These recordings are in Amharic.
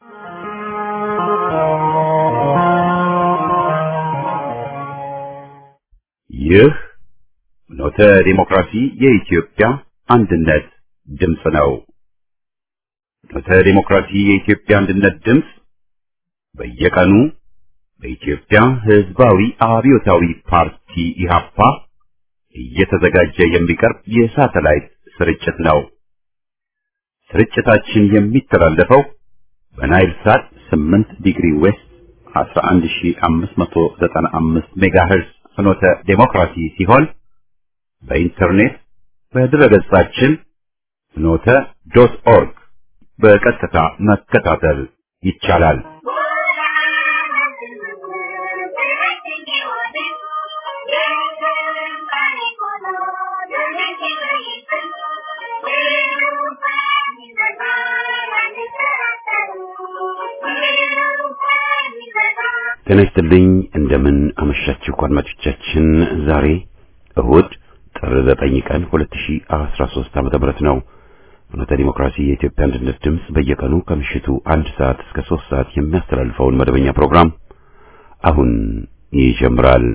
ይህ ኖተ ዲሞክራሲ የኢትዮጵያ አንድነት ድምፅ ነው። ኖተ ዲሞክራሲ የኢትዮጵያ አንድነት ድምፅ በየቀኑ በኢትዮጵያ ሕዝባዊ አብዮታዊ ፓርቲ ኢህአፓ እየተዘጋጀ የሚቀርብ የሳተላይት ስርጭት ነው። ስርጭታችን የሚተላለፈው በናይል ሳት 8 ዲግሪ ዌስት 11595 ሜጋሄርዝ ፍኖተ ዴሞክራሲ ሲሆን በኢንተርኔት በድረገጻችን ፍኖተ ዶት ኦርግ በቀጥታ መከታተል ይቻላል። ጤና ይስጥልኝ። እንደምን አመሻችሁ አድማጮቻችን። ዛሬ እሁድ ጥር 9 ቀን 2013 ዓመተ ምህረት ነው። ፍኖተ ዲሞክራሲ የኢትዮጵያ አንድነት ድምፅ በየቀኑ ከምሽቱ አንድ ሰዓት እስከ 3 ሰዓት የሚያስተላልፈውን መደበኛ ፕሮግራም አሁን ይጀምራል።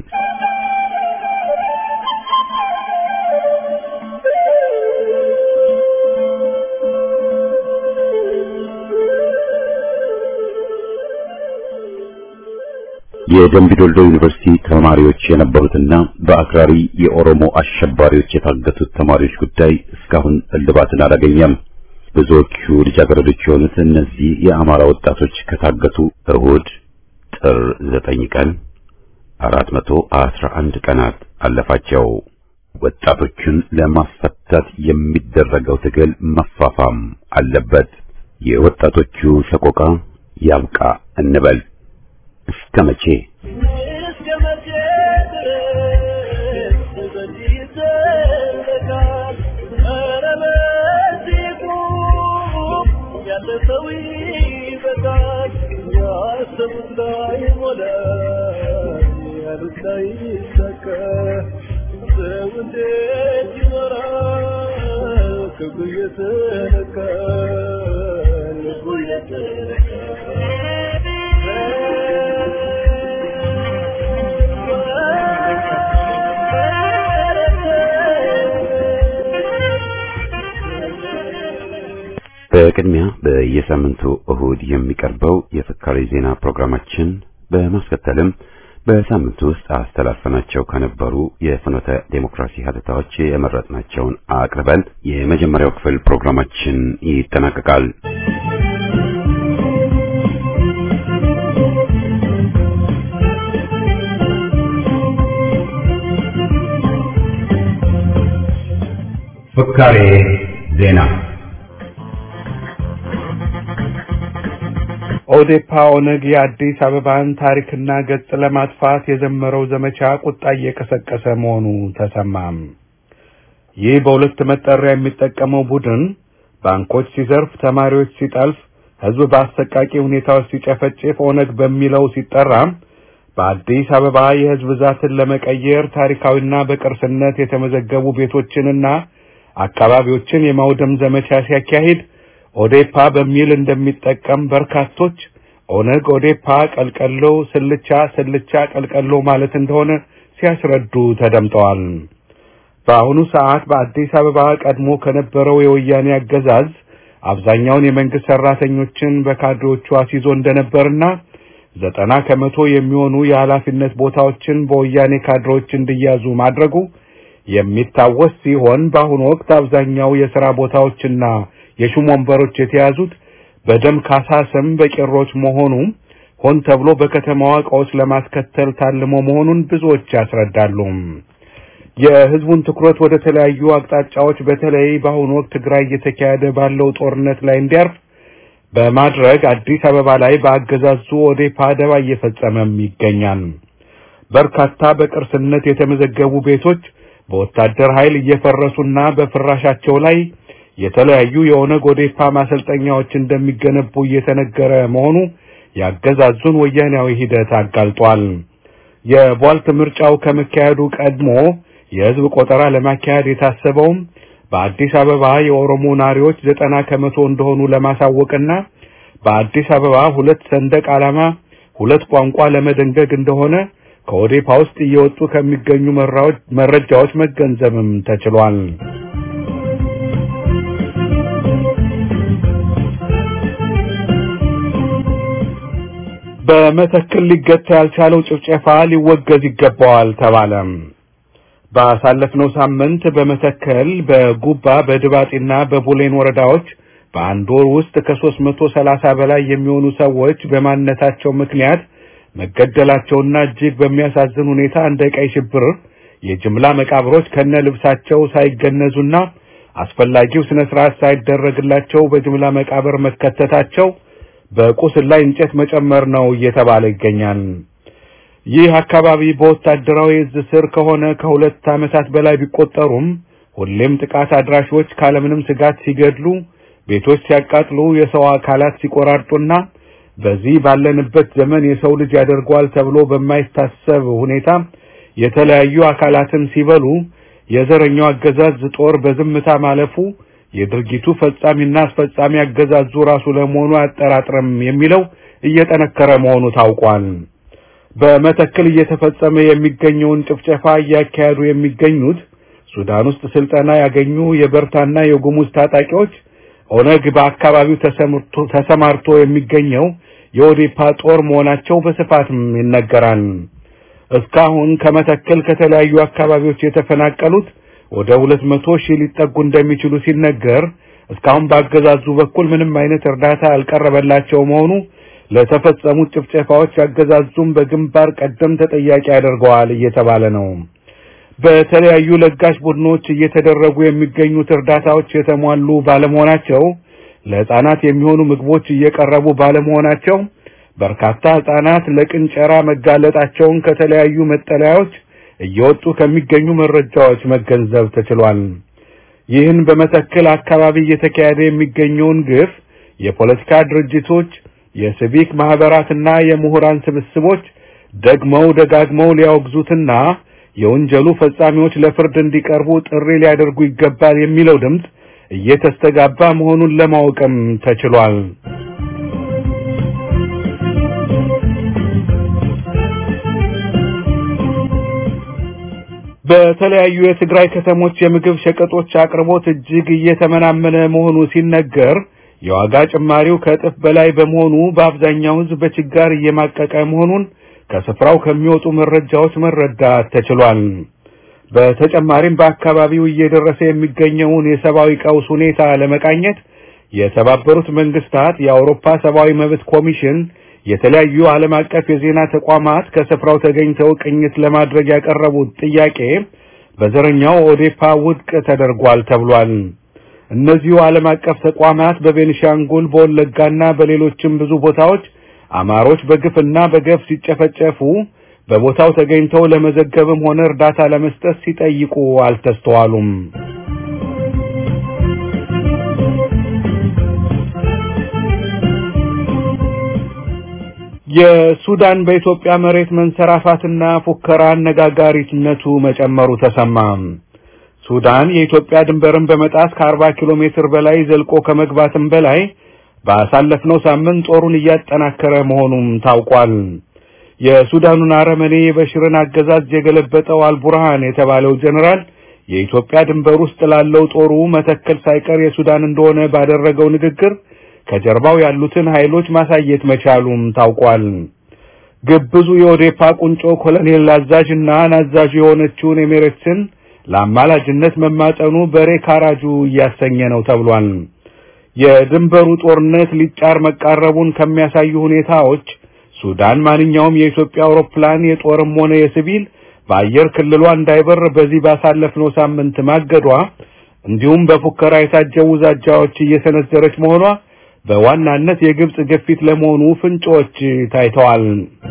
የደምቢ ዶልዶ ዩኒቨርሲቲ ተማሪዎች የነበሩትና በአክራሪ የኦሮሞ አሸባሪዎች የታገቱት ተማሪዎች ጉዳይ እስካሁን እልባትን አላገኘም። ብዙዎቹ ልጃገረዶች የሆኑት እነዚህ የአማራ ወጣቶች ከታገቱ እሁድ ጥር ዘጠኝ ቀን አራት መቶ አስራ አንድ ቀናት አለፋቸው። ወጣቶቹን ለማስፈታት የሚደረገው ትግል መፋፋም አለበት። የወጣቶቹ ሰቆቃ ያብቃ እንበል። እስከ መቼ በቅድሚያ በየሳምንቱ እሁድ የሚቀርበው የፍካሬ ዜና ፕሮግራማችን በማስከተልም በሳምንቱ ውስጥ አስተላልፈናቸው ከነበሩ የፍኖተ ዴሞክራሲ ሀተታዎች የመረጥናቸውን አቅርበን የመጀመሪያው ክፍል ፕሮግራማችን ይጠናቀቃል። ፍካሬ ዜና ኦዴፓ ኦነግ የአዲስ አበባን ታሪክና ገጽ ለማጥፋት የጀመረው ዘመቻ ቁጣ እየቀሰቀሰ መሆኑ ተሰማም። ይህ በሁለት መጠሪያ የሚጠቀመው ቡድን ባንኮች ሲዘርፍ፣ ተማሪዎች ሲጠልፍ፣ ሕዝብ በአሰቃቂ ሁኔታዎች ሲጨፈጭፍ ኦነግ በሚለው ሲጠራ በአዲስ አበባ የሕዝብ ብዛትን ለመቀየር ታሪካዊና በቅርስነት የተመዘገቡ ቤቶችንና አካባቢዎችን የማውደም ዘመቻ ሲያካሂድ ኦዴፓ በሚል እንደሚጠቀም በርካቶች ኦነግ ኦዴፓ ቀልቀሎ ስልቻ ስልቻ ቀልቀሎ ማለት እንደሆነ ሲያስረዱ ተደምጠዋል። በአሁኑ ሰዓት በአዲስ አበባ ቀድሞ ከነበረው የወያኔ አገዛዝ አብዛኛውን የመንግስት ሰራተኞችን በካድሬዎቹ አስይዞ እንደነበርና ዘጠና ከመቶ የሚሆኑ የኃላፊነት ቦታዎችን በወያኔ ካድሬዎች እንዲያዙ ማድረጉ የሚታወስ ሲሆን በአሁኑ ወቅት አብዛኛው የሥራ ቦታዎችና የሹም ወንበሮች የተያዙት በደም ካሳ ስም በቄሮች መሆኑ ሆን ተብሎ በከተማዋ እቃዎች ለማስከተል ታልሞ መሆኑን ብዙዎች ያስረዳሉ። የህዝቡን ትኩረት ወደ ተለያዩ አቅጣጫዎች በተለይ በአሁኑ ወቅት ትግራይ እየተካሄደ ባለው ጦርነት ላይ እንዲያርፍ በማድረግ አዲስ አበባ ላይ በአገዛዙ ኦዴፓ ደባ እየፈጸመም ይገኛል። በርካታ በቅርስነት የተመዘገቡ ቤቶች በወታደር ኃይል እየፈረሱና በፍራሻቸው ላይ የተለያዩ የኦነግ ኦዴፓ ማሰልጠኛዎች እንደሚገነቡ እየተነገረ መሆኑ ያገዛዙን ወያኔያዊ ሂደት አጋልጧል። የቧልት ምርጫው ከመካሄዱ ቀድሞ የህዝብ ቆጠራ ለማካሄድ የታሰበውም በአዲስ አበባ የኦሮሞ ናሪዎች ዘጠና ከመቶ እንደሆኑ ለማሳወቅና በአዲስ አበባ ሁለት ሰንደቅ ዓላማ ሁለት ቋንቋ ለመደንገግ እንደሆነ ከኦዴፓ ውስጥ እየወጡ ከሚገኙ መረጃዎች መገንዘብም ተችሏል። በመተክል ሊገታ ያልቻለው ጭፍጨፋ ሊወገዝ ይገባዋል ተባለ። ባሳለፍነው ሳምንት በመተከል በጉባ በድባጢና በቡሌን ወረዳዎች በአንድ ወር ውስጥ ከሦስት መቶ ሰላሳ በላይ የሚሆኑ ሰዎች በማንነታቸው ምክንያት መገደላቸውና እጅግ በሚያሳዝን ሁኔታ እንደ ቀይ ሽብር የጅምላ መቃብሮች ከነ ልብሳቸው ሳይገነዙና አስፈላጊው ስነ ስርዓት ሳይደረግላቸው በጅምላ መቃብር መከተታቸው በቁስል ላይ እንጨት መጨመር ነው እየተባለ ይገኛል። ይህ አካባቢ በወታደራዊ እዝ ስር ከሆነ ከሁለት ዓመታት በላይ ቢቆጠሩም ሁሌም ጥቃት አድራሾች ካለምንም ስጋት ሲገድሉ፣ ቤቶች ሲያቃጥሉ፣ የሰው አካላት ሲቆራርጡና በዚህ ባለንበት ዘመን የሰው ልጅ ያደርገዋል ተብሎ በማይታሰብ ሁኔታ የተለያዩ አካላትን ሲበሉ የዘረኛው አገዛዝ ጦር በዝምታ ማለፉ የድርጊቱ ፈጻሚና አስፈጻሚ አገዛዙ ራሱ ለመሆኑ አያጠራጥርም የሚለው እየጠነከረ መሆኑ ታውቋል። በመተክል እየተፈጸመ የሚገኘውን ጭፍጨፋ እያካሄዱ የሚገኙት ሱዳን ውስጥ ስልጠና ያገኙ የበርታና የጉሙዝ ታጣቂዎች ኦነግ በአካባቢው ተሰማርቶ የሚገኘው የኦዴፓ ጦር መሆናቸው በስፋትም ይነገራል። እስካሁን ከመተከል ከተለያዩ አካባቢዎች የተፈናቀሉት ወደ ሁለት መቶ ሺህ ሊጠጉ እንደሚችሉ ሲነገር እስካሁን በአገዛዙ በኩል ምንም አይነት እርዳታ ያልቀረበላቸው መሆኑ ለተፈጸሙት ጭፍጨፋዎች አገዛዙም በግንባር ቀደም ተጠያቂ ያደርገዋል እየተባለ ነው። በተለያዩ ለጋሽ ቡድኖች እየተደረጉ የሚገኙት እርዳታዎች የተሟሉ ባለመሆናቸው ለሕፃናት የሚሆኑ ምግቦች እየቀረቡ ባለመሆናቸው በርካታ ሕፃናት ለቅንጨራ መጋለጣቸውን ከተለያዩ መጠለያዎች እየወጡ ከሚገኙ መረጃዎች መገንዘብ ተችሏል። ይህን በመተከል አካባቢ እየተካሄደ የሚገኘውን ግፍ የፖለቲካ ድርጅቶች፣ የሲቪክ ማህበራትና የምሁራን ስብስቦች ደግመው ደጋግመው ሊያወግዙትና የወንጀሉ ፈጻሚዎች ለፍርድ እንዲቀርቡ ጥሪ ሊያደርጉ ይገባል የሚለው ድምፅ እየተስተጋባ መሆኑን ለማወቅም ተችሏል። በተለያዩ የትግራይ ከተሞች የምግብ ሸቀጦች አቅርቦት እጅግ እየተመናመነ መሆኑ ሲነገር የዋጋ ጭማሪው ከእጥፍ በላይ በመሆኑ በአብዛኛው ሕዝብ በችጋር እየማቀቀ መሆኑን ከስፍራው ከሚወጡ መረጃዎች መረዳት ተችሏል። በተጨማሪም በአካባቢው እየደረሰ የሚገኘውን የሰብአዊ ቀውስ ሁኔታ ለመቃኘት የተባበሩት መንግስታት፣ የአውሮፓ ሰብአዊ መብት ኮሚሽን፣ የተለያዩ ዓለም አቀፍ የዜና ተቋማት ከስፍራው ተገኝተው ቅኝት ለማድረግ ያቀረቡት ጥያቄ በዘረኛው ኦዴፓ ውድቅ ተደርጓል ተብሏል። እነዚሁ ዓለም አቀፍ ተቋማት በቤኒሻንጉል በወለጋና በሌሎችም ብዙ ቦታዎች አማሮች በግፍና በገፍ ሲጨፈጨፉ በቦታው ተገኝተው ለመዘገብም ሆነ እርዳታ ለመስጠት ሲጠይቁ አልተስተዋሉም። የሱዳን በኢትዮጵያ መሬት መንሰራፋትና ፉከራ አነጋጋሪነቱ መጨመሩ ተሰማ። ሱዳን የኢትዮጵያ ድንበርን በመጣስ ከ40 ኪሎ ሜትር በላይ ዘልቆ ከመግባትም በላይ ባሳለፍነው ሳምንት ጦሩን እያጠናከረ መሆኑም ታውቋል። የሱዳኑን አረመኔ የበሽርን አገዛዝ የገለበጠው አልቡርሃን የተባለው ጀኔራል የኢትዮጵያ ድንበር ውስጥ ላለው ጦሩ መተከል ሳይቀር የሱዳን እንደሆነ ባደረገው ንግግር ከጀርባው ያሉትን ኃይሎች ማሳየት መቻሉም ታውቋል። ግብዙ የኦዴፓ ቁንጮ ኮሎኔል አዛዥና ናዛዥ የሆነችውን ኤሜሬትስን ለአማላጅነት መማጠኑ በሬ ካራጁ እያሰኘ ነው ተብሏል። የድንበሩ ጦርነት ሊጫር መቃረቡን ከሚያሳዩ ሁኔታዎች ሱዳን ማንኛውም የኢትዮጵያ አውሮፕላን የጦርም ሆነ የሲቪል በአየር ክልሏ እንዳይበር በዚህ ባሳለፍነው ሳምንት ማገዷ እንዲሁም በፉከራ የታጀቡ ዛቻዎች እየሰነዘረች መሆኗ በዋናነት የግብጽ ግፊት ለመሆኑ ፍንጮች ታይተዋል።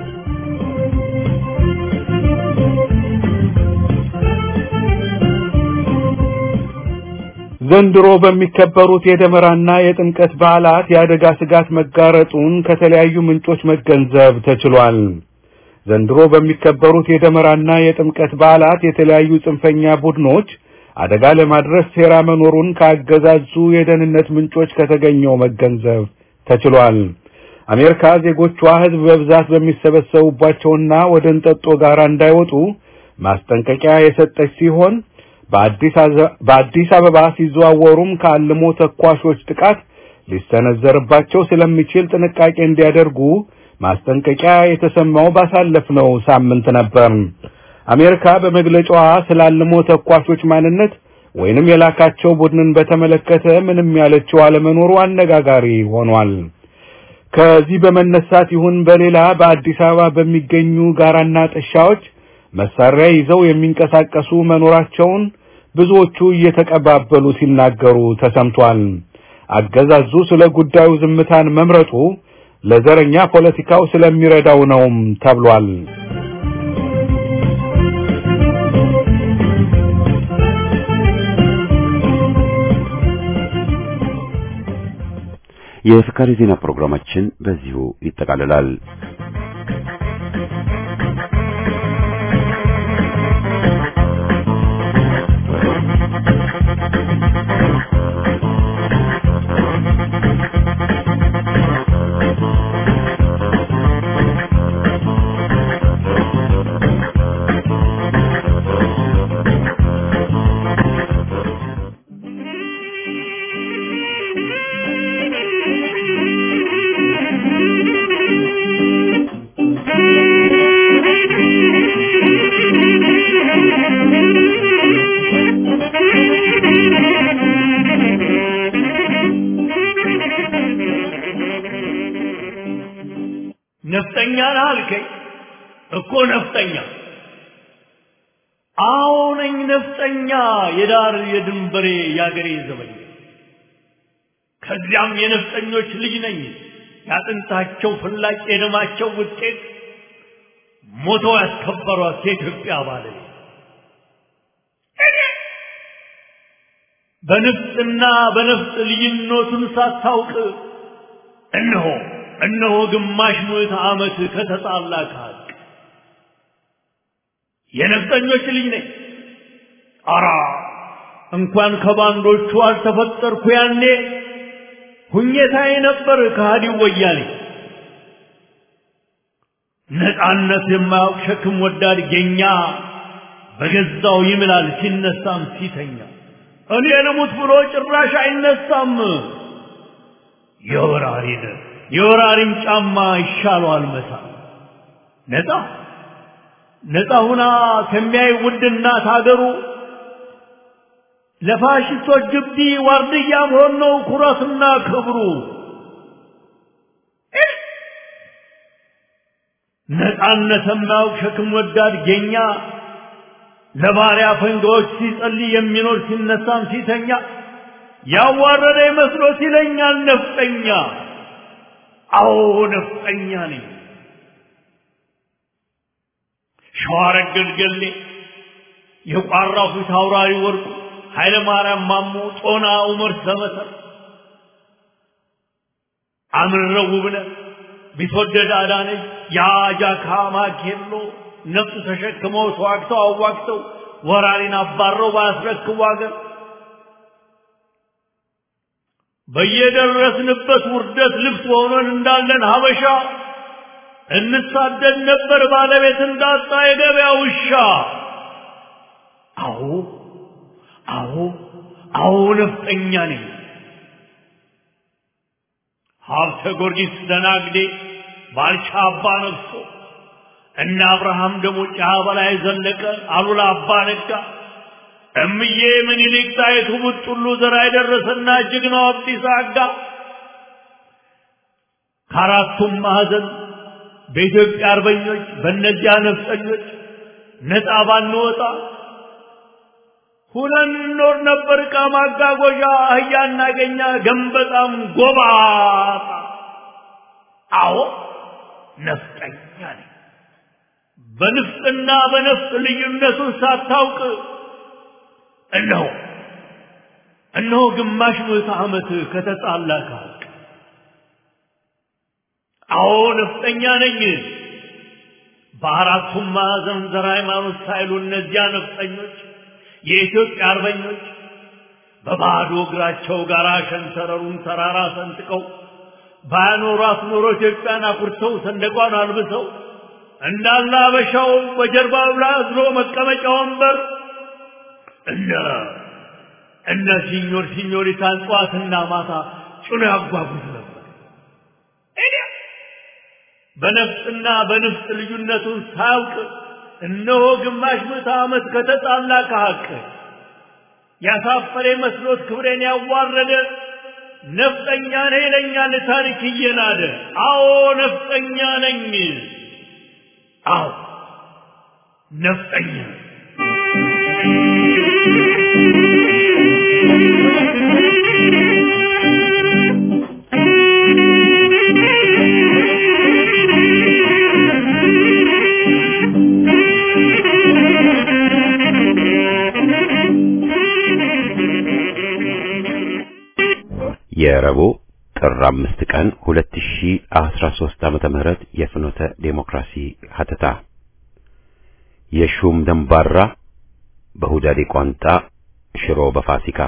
ዘንድሮ በሚከበሩት የደመራና የጥምቀት በዓላት የአደጋ ስጋት መጋረጡን ከተለያዩ ምንጮች መገንዘብ ተችሏል። ዘንድሮ በሚከበሩት የደመራና የጥምቀት በዓላት የተለያዩ ጽንፈኛ ቡድኖች አደጋ ለማድረስ ሴራ መኖሩን ከአገዛዙ የደህንነት ምንጮች ከተገኘው መገንዘብ ተችሏል። አሜሪካ ዜጎቿ ሕዝብ በብዛት በሚሰበሰቡባቸውና ወደ እንጠጦ ጋር እንዳይወጡ ማስጠንቀቂያ የሰጠች ሲሆን በአዲስ አበባ ሲዘዋወሩም ከአልሞ ተኳሾች ጥቃት ሊሰነዘርባቸው ስለሚችል ጥንቃቄ እንዲያደርጉ ማስጠንቀቂያ የተሰማው ባሳለፍነው ሳምንት ነበር። አሜሪካ በመግለጫዋ ስላልሞ ተኳሾች ማንነት ወይንም የላካቸው ቡድንን በተመለከተ ምንም ያለችው አለመኖሩ አነጋጋሪ ሆኗል። ከዚህ በመነሳት ይሁን በሌላ በአዲስ አበባ በሚገኙ ጋራና ጥሻዎች መሳሪያ ይዘው የሚንቀሳቀሱ መኖራቸውን ብዙዎቹ እየተቀባበሉ ሲናገሩ ተሰምቷል። አገዛዙ ስለ ጉዳዩ ዝምታን መምረጡ ለዘረኛ ፖለቲካው ስለሚረዳው ነውም ተብሏል። የፍካሪ ዜና ፕሮግራማችን በዚሁ ይጠቃልላል። ነፍጠኛ ነህ አልከኝ እኮ ነፍጠኛ። አዎ ነኝ ነፍጠኛ፣ የዳር የድንበሬ የአገሬ ዘበኛ። ከዚያም የነፍጠኞች ልጅ ነኝ፣ ያጥንታቸው ፍላጭ የደማቸው ውጤት ሞተው ያስከበሯት የኢትዮጵያ ባለቤት በንፍጥና በነፍጥ ልዩነቱን ሳታውቅ እነሆ እነሆ ግማሽ ምዕተ ዓመት ከተጣላ ከሀቅ የነፍጠኞች ልጅ ነኝ። አራ እንኳን ከባንዶቹ አልተፈጠርኩ ያኔ ሁኘታዬ ነበር ከሃዲው ወያኔ። ነፃነት የማያውቅ ሸክም ወዳድ ጌኛ በገዛው ይምላል ሲነሳም ሲተኛ እኔ ልሙት ብሎ ጭራሽ አይነሳም። የወራሪን የወራሪን ጫማ ይሻለዋል መሳ ነፃ ነፃ ሁና ከሚያይ ውድ እናት ሀገሩ ለፋሽስቶች ግቢ ዋርድያ መሆን ነው ኩራትና ክብሩ። ነፃነት የማያውቅ ሸክም ወዳድ ጌኛ ለባሪያ ፈንጋዎች ሲጸልይ የሚኖር ሲነሳም ሲተኛ ያዋረደ መስሎት ይለኛል ነፍጠኛ። አዎ ነፍጠኛ ነኝ። ሸዋረገድ ገሌ የቋራው ፊት አውራሪ ወርቁ ኃይለ ማርያም ማሞ ጦና ዑመር ሰመሰር አምረው ውብነህ ቢትወደድ አዳነች የአጃካ ማኬሎ ነፍጥ ተሸክመው ተዋግተው አዋግተው ወራሪን አባረው ባያስረክቡ አገር በየደረስንበት ውርደት ልብስ ሆነን እንዳለን ሀበሻ እንሳደድ ነበር ባለቤት እንዳጣ የገበያ ውሻ። አዎ አዎ አዎ ነፍጠኛ ነኝ። ሀብተ ጊዮርጊስ ደናግዴ ባልቻ አባ ነግሶ እነ አብርሃም ደግሞ ጫ በላይ ዘለቀ አሉላ አባ ነጋ እምዬ ምኒልክ ጣይቱ ቡጥሉ ዘራ የደረሰና ጀግናው አብዲሳ አጋ ከአራቱም ማዕዘን በኢትዮጵያ አርበኞች በእነዚያ ነፍጠኞች ነፃ ባንወጣ ሁነን እንኖር ነበር። ዕቃ ማጓጓዣ አህያ እናገኛ ገንበጣም ጎባጣ። አዎ ነፍጠኛ ነኝ። በንፍጥና በነፍጥ ልዩነቱን ሳታውቅ እነሆ እነሆ ግማሽ ምዕተ ዓመት ከተጣላ ከሀቅ አዎ ነፍጠኛ ነኝ። በአራቱም ማዕዘን ዘር ሃይማኖት ሳይሉ እነዚያ ነፍጠኞች የኢትዮጵያ አርበኞች በባዶ እግራቸው ጋር ሸንተረሩን ተራራ ሰንጥቀው ባያኖሯት ኖሮ ኢትዮጵያን አኩርተው ሰንደቋን አልብሰው እንዳለ አበሻው በጀርባው ላይ አዝሎ መቀመጫ ወንበር እነ እነ ሲኞር ሲኞሪታን ጠዋትና ማታ ጭኖ ያጓጉዝ ነበር። በነፍጥና በንፍጥ ልዩነቱን ሳያውቅ እነሆ ግማሽ ምዕተ ዓመት ከተጣላ ከሐቅ ያሳፈረ መስሎት ክብሬን ያዋረደ ነፍጠኛ ነኝ ይለኛል ታሪክ እየናደ። አዎ ነፍጠኛ ነኝ። አዎ ነፍጠኛ የረቡዕ ጥር አምስት ቀን 2013 ዓመተ ምህረት የፍኖተ ዴሞክራሲ ሀተታ የሹም ደንባራ በሁዳዴ ቋንጣ ሽሮ በፋሲካ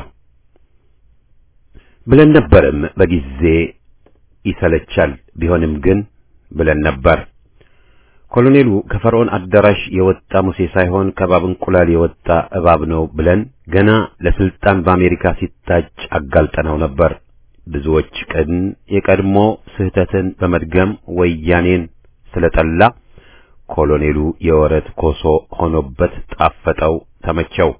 ብለን ነበርም በጊዜ ይሰለቻል ቢሆንም ግን ብለን ነበር። ኮሎኔሉ ከፈርዖን አዳራሽ የወጣ ሙሴ ሳይሆን ከእባብ እንቁላል የወጣ እባብ ነው ብለን ገና ለስልጣን በአሜሪካ ሲታጭ አጋልጠነው ነበር። ብዙዎች ቅን የቀድሞ ስህተትን በመድገም ወያኔን ስለጠላ ኮሎኔሉ የወረት ኮሶ ሆኖበት ጣፈጠው፣ ተመቸው።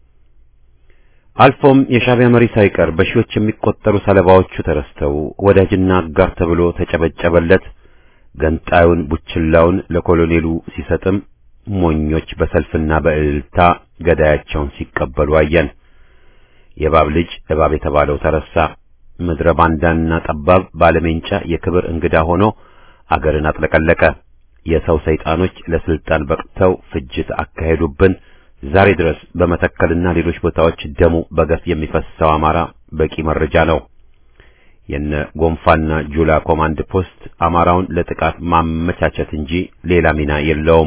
አልፎም የሻዕቢያ መሪ ሳይቀር በሺዎች የሚቆጠሩ ሰለባዎቹ ተረስተው ወዳጅና አጋር ተብሎ ተጨበጨበለት። ገንጣዩን ቡችላውን ለኮሎኔሉ ሲሰጥም ሞኞች በሰልፍና በእልልታ ገዳያቸውን ሲቀበሉ አየን። የእባብ ልጅ እባብ የተባለው ተረሳ። ምድረ ባንዳና ጠባብ ባለሜንጫ የክብር እንግዳ ሆኖ አገርን አጥለቀለቀ። የሰው ሰይጣኖች ለስልጣን በቅተው ፍጅት አካሄዱብን። ዛሬ ድረስ በመተከልና ሌሎች ቦታዎች ደሙ በገፍ የሚፈሰው አማራ በቂ መረጃ ነው። የነ ጎንፋና ጁላ ኮማንድ ፖስት አማራውን ለጥቃት ማመቻቸት እንጂ ሌላ ሚና የለውም።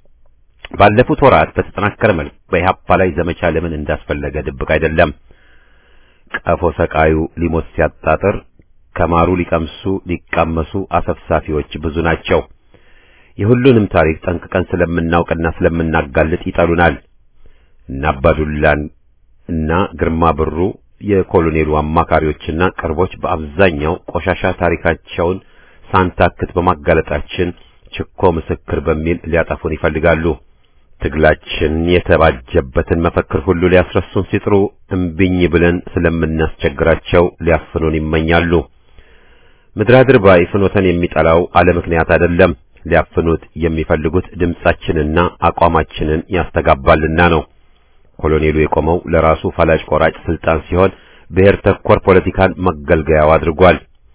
ባለፉት ወራት በተጠናከረ መልክ በኢህአፓ ላይ ዘመቻ ለምን እንዳስፈለገ ድብቅ አይደለም። ቀፎ ሰቃዩ ሊሞት ሲያጣጥር ከማሩ ሊቀምሱ ሊቃመሱ አሰፍሳፊዎች ብዙ ናቸው። የሁሉንም ታሪክ ጠንቅቀን ስለምናውቅና ስለምናጋልጥ ይጠሉናል። እና አባዱላን እና ግርማ ብሩ የኮሎኔሉ አማካሪዎችና ቅርቦች በአብዛኛው ቆሻሻ ታሪካቸውን ሳንታክት በማጋለጣችን ችኮ ምስክር በሚል ሊያጠፉን ይፈልጋሉ። ትግላችን የተባጀበትን መፈክር ሁሉ ሊያስረሱን ሲጥሩ እምቢኝ ብለን ስለምናስቸግራቸው ሊያፍኑን ይመኛሉ። ምድራድር ባይ ፍኖተን የሚጠላው አለ ምክንያት አይደለም። ሊያፍኑት የሚፈልጉት ድምጻችንና አቋማችንን ያስተጋባልና ነው። ኮሎኔሉ የቆመው ለራሱ ፈላጭ ቆራጭ ስልጣን ሲሆን ብሔር ተኮር ፖለቲካን መገልገያው አድርጓል።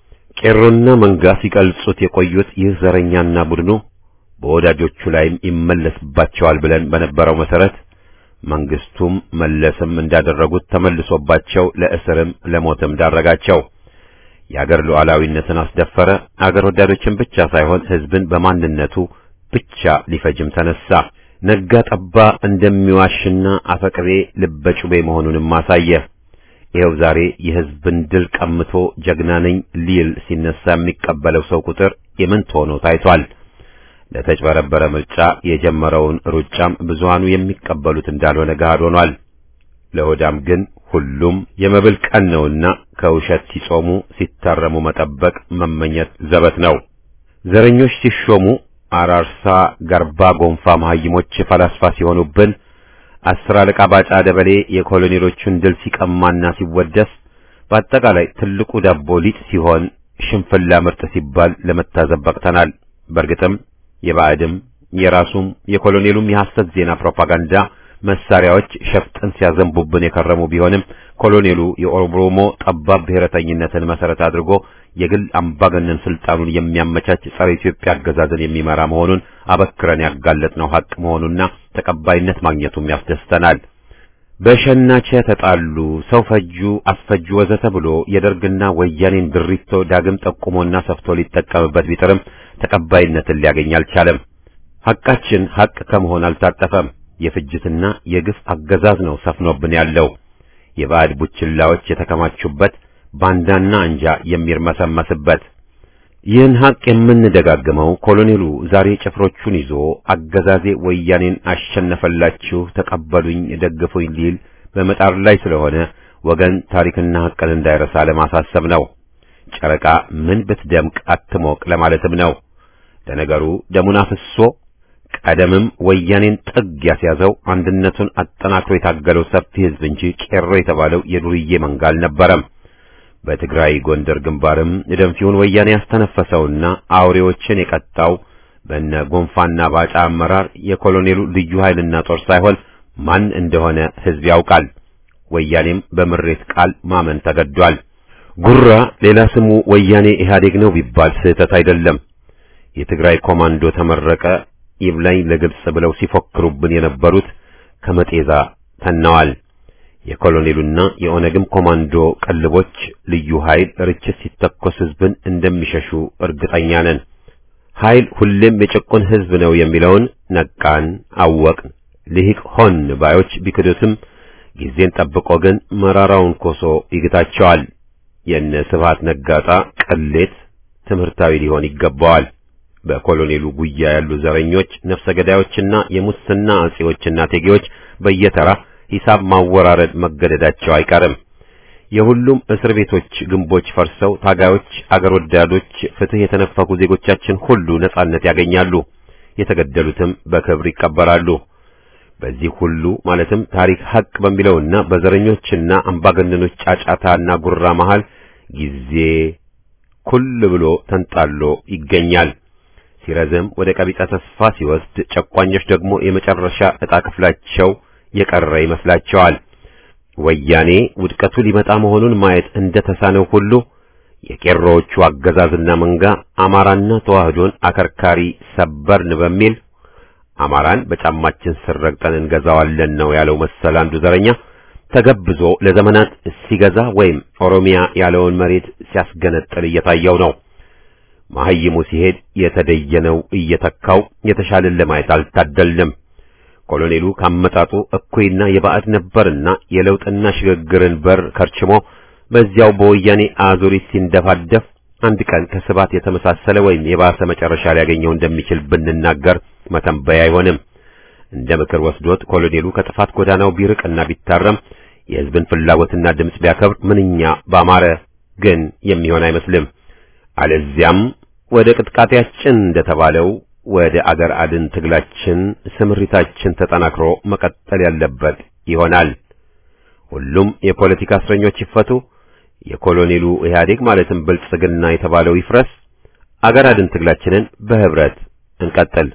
ቄሮና መንጋ ሲቀልጹት የቆዩት ይህ ዘረኛና ቡድኑ በወዳጆቹ ላይም ይመለስባቸዋል ብለን በነበረው መሰረት መንግስቱም መለስም እንዳደረጉት ተመልሶባቸው ለእስርም ለሞትም ዳረጋቸው። የአገር ሉዓላዊነትን አስደፈረ። አገር ወዳዶችን ብቻ ሳይሆን ሕዝብን በማንነቱ ብቻ ሊፈጅም ተነሳ። ነጋ ጠባ እንደሚዋሽና አፈቅቤ ልበጩቤ መሆኑንም አሳየ። ይኸው ዛሬ የሕዝብን ድል ቀምቶ ጀግና ነኝ ሊል ሲነሳ የሚቀበለው ሰው ቁጥር የምንት ሆኖ ታይቷል። ለተጭበረበረ ምርጫ የጀመረውን ሩጫም ብዙሃኑ የሚቀበሉት እንዳልሆነ ገሃድ ሆኗል። ለሆዳም ግን ሁሉም የመብል ቀን ነውና ከውሸት ሲጾሙ ሲታረሙ መጠበቅ መመኘት ዘበት ነው። ዘረኞች ሲሾሙ አራርሳ፣ ገርባ፣ ጎንፋ መሐይሞች ፈላስፋ ሲሆኑብን አስር አለቃ ባጫ ደበሌ የኮሎኔሎቹን ድል ሲቀማና ሲወደስ በአጠቃላይ ትልቁ ዳቦ ሊጥ ሲሆን ሽንፍላ ምርጥ ሲባል ለመታዘብ በቅተናል። በእርግጥም የባዕድም የራሱም የኮሎኔሉም የሐሰት ዜና ፕሮፓጋንዳ መሳሪያዎች ሸፍጥን ሲያዘንቡብን የከረሙ ቢሆንም ኮሎኔሉ የኦሮሞ ጠባብ ብሔረተኝነትን መሰረት አድርጎ የግል አምባገነን ስልጣኑን የሚያመቻች ጸረ ኢትዮጵያ አገዛዝን የሚመራ መሆኑን አበክረን ያጋለጥነው ሐቅ መሆኑና ተቀባይነት ማግኘቱም ያስደስተናል። በሸናቸ ተጣሉ፣ ሰው ፈጁ፣ አስፈጁ ወዘተ ብሎ የደርግና ወያኔን ድሪቶ ዳግም ጠቁሞና ሰፍቶ ሊጠቀምበት ቢጥርም ተቀባይነትን ሊያገኝ አልቻለም። ሐቃችን ሐቅ ከመሆን አልታጠፈም። የፍጅትና የግፍ አገዛዝ ነው ሰፍኖብን ያለው። የባዕድ ቡችላዎች የተከማቹበት ባንዳና አንጃ የሚርመሰመስበት ይህን ሀቅ የምንደጋግመው ኮሎኔሉ ዛሬ ጭፍሮቹን ይዞ አገዛዜ ወያኔን አሸነፈላችሁ፣ ተቀበሉኝ፣ ደግፉኝ ሊል በመጣር ላይ ስለሆነ ወገን ታሪክና ሀቅን እንዳይረሳ ለማሳሰብ ነው። ጨረቃ ምን ብትደምቅ አትሞቅ ለማለትም ነው። ለነገሩ ደሙን አፍሶ ቀደምም ወያኔን ጥግ ያስያዘው አንድነቱን አጠናክሮ የታገለው ሰፊ ሕዝብ እንጂ ቄሮ የተባለው የዱርዬ መንጋ አልነበረም። በትግራይ ጎንደር ግንባርም ደንፊውን ወያኔ ያስተነፈሰውና አውሬዎችን የቀጣው በነ ጎንፋና ባጫ አመራር የኮሎኔሉ ልዩ ኃይልና ጦር ሳይሆን ማን እንደሆነ ሕዝብ ያውቃል። ወያኔም በምሬት ቃል ማመን ተገዷል። ጉራ ሌላ ስሙ ወያኔ ኢህአዴግ ነው ቢባል ስህተት አይደለም። የትግራይ ኮማንዶ ተመረቀ ይብላኝ ለግብጽ ብለው ሲፎክሩብን የነበሩት ከመጤዛ ተነዋል። የኮሎኔሉና የኦነግም ኮማንዶ ቀልቦች ልዩ ኃይል ርችት ሲተኮስ ህዝብን እንደሚሸሹ እርግጠኛ ነን። ኃይል ሁሌም የጭቁን ህዝብ ነው የሚለውን ነቃን፣ አወቅን፣ ልሂቅ ሆን ባዮች ቢክዱትም ጊዜን ጠብቆ ግን መራራውን ኮሶ ይግታቸዋል። የነ ስብሃት ነጋጣ ቅሌት ትምህርታዊ ሊሆን ይገባዋል። በኮሎኔሉ ጉያ ያሉ ዘረኞች፣ ነፍሰ ገዳዮችና የሙስና አጼዎችና ቴጌዎች በየተራ ሂሳብ ማወራረድ መገደዳቸው አይቀርም። የሁሉም እስር ቤቶች ግንቦች ፈርሰው ታጋዮች፣ አገር ወዳዶች፣ ፍትህ የተነፈጉ ዜጎቻችን ሁሉ ነጻነት ያገኛሉ። የተገደሉትም በክብር ይቀበራሉ። በዚህ ሁሉ ማለትም ታሪክ ሀቅ በሚለውና በዘረኞችና አምባገነኖች ጫጫታና ጉራ መሃል ጊዜ ኩል ብሎ ተንጣሎ ይገኛል። ሲረዝም ወደ ቀቢጸ ተስፋ ሲወስድ፣ ጨቋኞች ደግሞ የመጨረሻ ዕጣ ክፍላቸው የቀረ ይመስላቸዋል። ወያኔ ውድቀቱ ሊመጣ መሆኑን ማየት እንደ ተሳነው ሁሉ የቄሮዎቹ አገዛዝና መንጋ አማራና ተዋህዶን አከርካሪ ሰበርን በሚል አማራን በጫማችን ስር ረግጠን እንገዛዋለን ነው ያለው መሰል አንዱ ዘረኛ ተገብዞ ለዘመናት ሲገዛ ወይም ኦሮሚያ ያለውን መሬት ሲያስገነጥል እየታየው ነው። መሐይሙ ሲሄድ የተደየነው እየተካው የተሻለን ለማየት አልታደልንም። ኮሎኔሉ ካመጣጡ እኩይና የባዕድ ነበርና የለውጥና ሽግግርን በር ከርችሞ በዚያው በወያኔ አዙሪት ሲንደፋደፍ አንድ ቀን ከስባት የተመሳሰለ ወይም የባሰ መጨረሻ ሊያገኘው እንደሚችል ብንናገር መተንበያ አይሆንም። እንደ ምክር ወስዶት ኮሎኔሉ ከጥፋት ጎዳናው ቢርቅና ቢታረም የሕዝብን ፍላጎትና ድምፅ ቢያከብር ምንኛ ባማረ፣ ግን የሚሆን አይመስልም። አለዚያም ወደ ቅጥቃጤያችን እንደተባለው ወደ አገር አድን ትግላችን ስምሪታችን ተጠናክሮ መቀጠል ያለበት ይሆናል። ሁሉም የፖለቲካ እስረኞች ይፈቱ። የኮሎኔሉ ኢህአዴግ ማለትም ብልጽግና የተባለው ይፍረስ። አገር አድን ትግላችንን በህብረት እንቀጥል።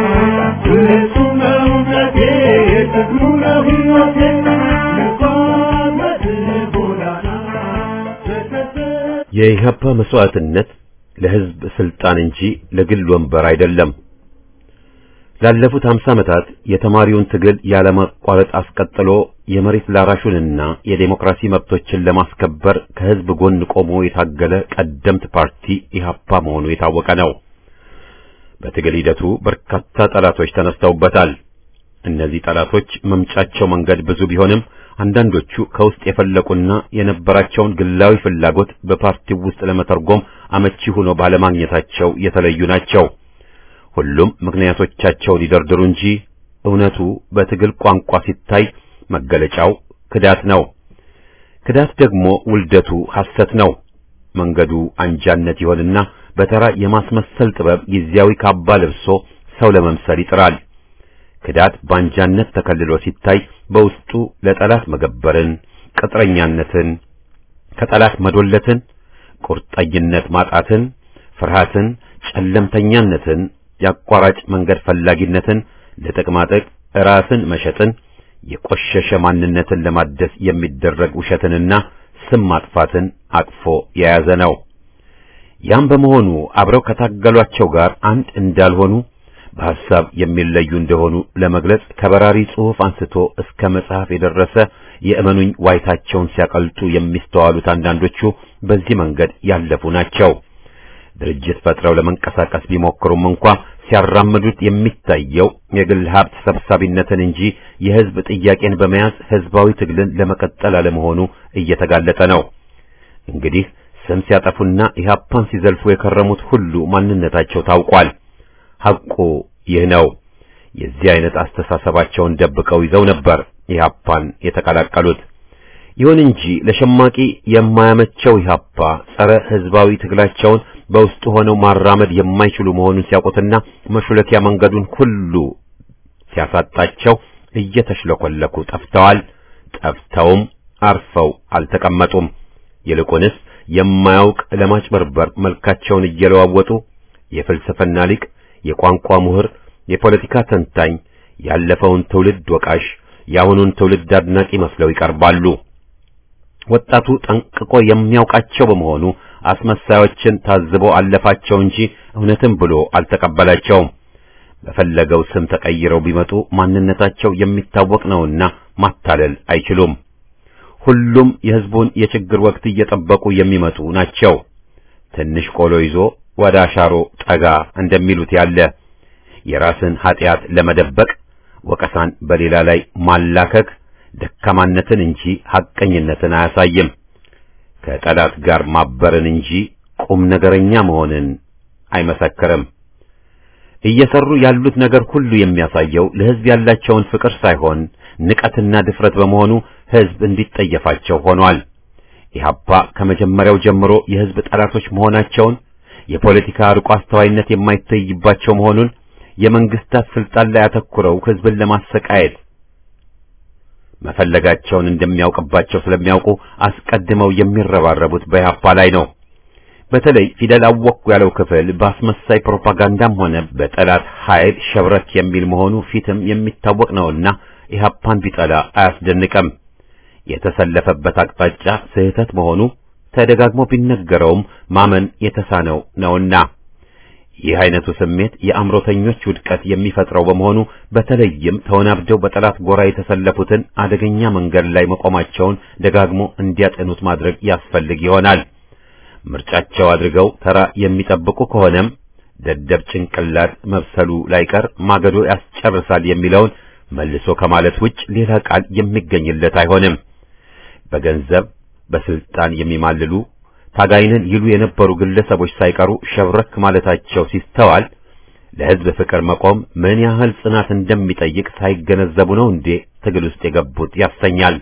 Thank you. የኢህአፓ መስዋዕትነት ለህዝብ ስልጣን እንጂ ለግል ወንበር አይደለም። ላለፉት 50 ዓመታት የተማሪውን ትግል ያለማቋረጥ አስቀጥሎ የመሬት ላራሹንና የዴሞክራሲ መብቶችን ለማስከበር ከህዝብ ጎን ቆሞ የታገለ ቀደምት ፓርቲ ኢህአፓ መሆኑ የታወቀ ነው። በትግል ሂደቱ በርካታ ጠላቶች ተነስተውበታል። እነዚህ ጠላቶች መምጫቸው መንገድ ብዙ ቢሆንም አንዳንዶቹ ከውስጥ የፈለቁና የነበራቸውን ግላዊ ፍላጎት በፓርቲው ውስጥ ለመተርጎም አመቺ ሆኖ ባለማግኘታቸው የተለዩ ናቸው። ሁሉም ምክንያቶቻቸውን ይደርድሩ እንጂ እውነቱ በትግል ቋንቋ ሲታይ መገለጫው ክዳት ነው። ክዳት ደግሞ ውልደቱ ሐሰት ነው። መንገዱ አንጃነት ይሆንና በተራ የማስመሰል ጥበብ ጊዜያዊ ካባ ለብሶ ሰው ለመምሰል ይጥራል። ክዳት ባንጃነት ተከልሎ ሲታይ በውስጡ ለጠላት መገበርን፣ ቅጥረኛነትን፣ ከጠላት መዶለትን፣ ቁርጠኝነት ማጣትን፣ ፍርሃትን፣ ጨለምተኛነትን፣ የአቋራጭ መንገድ ፈላጊነትን፣ ለጥቅማጥቅ ራስን መሸጥን፣ የቆሸሸ ማንነትን ለማደስ የሚደረግ ውሸትንና ስም ማጥፋትን አቅፎ የያዘ ነው። ያም በመሆኑ አብረው ከታገሏቸው ጋር አንድ እንዳልሆኑ በሐሳብ የሚለዩ እንደሆኑ ለመግለጽ ከበራሪ ጽሑፍ አንስቶ እስከ መጽሐፍ የደረሰ የእመኑኝ ዋይታቸውን ሲያቀልጡ የሚስተዋሉት አንዳንዶቹ በዚህ መንገድ ያለፉ ናቸው። ድርጅት ፈጥረው ለመንቀሳቀስ ቢሞክሩም እንኳ ሲያራምዱት የሚታየው የግል ሀብት ሰብሳቢነትን እንጂ የሕዝብ ጥያቄን በመያዝ ሕዝባዊ ትግልን ለመቀጠል አለመሆኑ እየተጋለጠ ነው። እንግዲህ ስም ሲያጠፉና ኢህአፓን ሲዘልፉ የከረሙት ሁሉ ማንነታቸው ታውቋል። ሐቁ ይህ ነው። የዚህ አይነት አስተሳሰባቸውን ደብቀው ይዘው ነበር ኢህአፓን የተቀላቀሉት። ይሁን እንጂ ለሸማቂ የማያመቸው ኢህአፓ ጸረ ሕዝባዊ ትግላቸውን በውስጡ ሆነው ማራመድ የማይችሉ መሆኑን ሲያውቁትና መሹለኪያ መንገዱን ሁሉ ሲያሳጣቸው እየተሽለኮለኩ ጠፍተዋል። ጠፍተውም አርፈው አልተቀመጡም። ይልቁንስ የማያውቅ ለማጭበርበር መልካቸውን እየለዋወጡ የፍልስፍና ሊቅ፣ የቋንቋ ምሁር፣ የፖለቲካ ተንታኝ፣ ያለፈውን ትውልድ ወቃሽ፣ የአሁኑን ትውልድ አድናቂ መስለው ይቀርባሉ። ወጣቱ ጠንቅቆ የሚያውቃቸው በመሆኑ አስመሳዮችን ታዝቦ አለፋቸው እንጂ እውነትም ብሎ አልተቀበላቸውም። በፈለገው ስም ተቀይረው ቢመጡ ማንነታቸው የሚታወቅ ነውና ማታለል አይችሉም። ሁሉም የሕዝቡን የችግር ወቅት እየጠበቁ የሚመጡ ናቸው። ትንሽ ቆሎ ይዞ ወደ አሻሮ ጠጋ እንደሚሉት ያለ የራስን ኀጢአት ለመደበቅ ወቀሳን በሌላ ላይ ማላከክ ደካማነትን እንጂ ሐቀኝነትን አያሳይም። ከጠላት ጋር ማበርን እንጂ ቁም ነገረኛ መሆንን አይመሰክርም። እየሰሩ ያሉት ነገር ሁሉ የሚያሳየው ለሕዝብ ያላቸውን ፍቅር ሳይሆን ንቀትና ድፍረት በመሆኑ ሕዝብ እንዲጠየፋቸው ሆኗል። ኢህአፓ ከመጀመሪያው ጀምሮ የሕዝብ ጠላቶች መሆናቸውን፣ የፖለቲካ ርቆ አስተዋይነት የማይታይባቸው መሆኑን፣ የመንግስታት ስልጣን ላይ አተኩረው ሕዝብን ለማሰቃየት መፈለጋቸውን እንደሚያውቅባቸው ስለሚያውቁ አስቀድመው የሚረባረቡት በኢህአፓ ላይ ነው። በተለይ ፊደል አወቅኩ ያለው ክፍል በአስመሳይ ፕሮፓጋንዳም ሆነ በጠላት ኃይል ሸብረክ የሚል መሆኑ ፊትም የሚታወቅ ነውና ኢህአፓን ቢጠላ አያስደንቅም። የተሰለፈበት አቅጣጫ ስህተት መሆኑ ተደጋግሞ ቢነገረውም ማመን የተሳነው ነውና ይህ አይነቱ ስሜት የአእምሮተኞች ውድቀት የሚፈጥረው በመሆኑ በተለይም ተወናብደው በጠላት ጎራ የተሰለፉትን አደገኛ መንገድ ላይ መቆማቸውን ደጋግሞ እንዲያጠኑት ማድረግ ያስፈልግ ይሆናል። ምርጫቸው አድርገው ተራ የሚጠብቁ ከሆነም ደደብ ጭንቅላት መብሰሉ ላይቀር ማገዶ ያስጨርሳል የሚለውን መልሶ ከማለት ውጭ ሌላ ቃል የሚገኝለት አይሆንም። በገንዘብ በስልጣን የሚማልሉ ታጋይንን ይሉ የነበሩ ግለሰቦች ሳይቀሩ ሸብረክ ማለታቸው ሲስተዋል ለሕዝብ ፍቅር መቆም ምን ያህል ጽናት እንደሚጠይቅ ሳይገነዘቡ ነው እንዴ ትግል ውስጥ የገቡት ያሰኛል።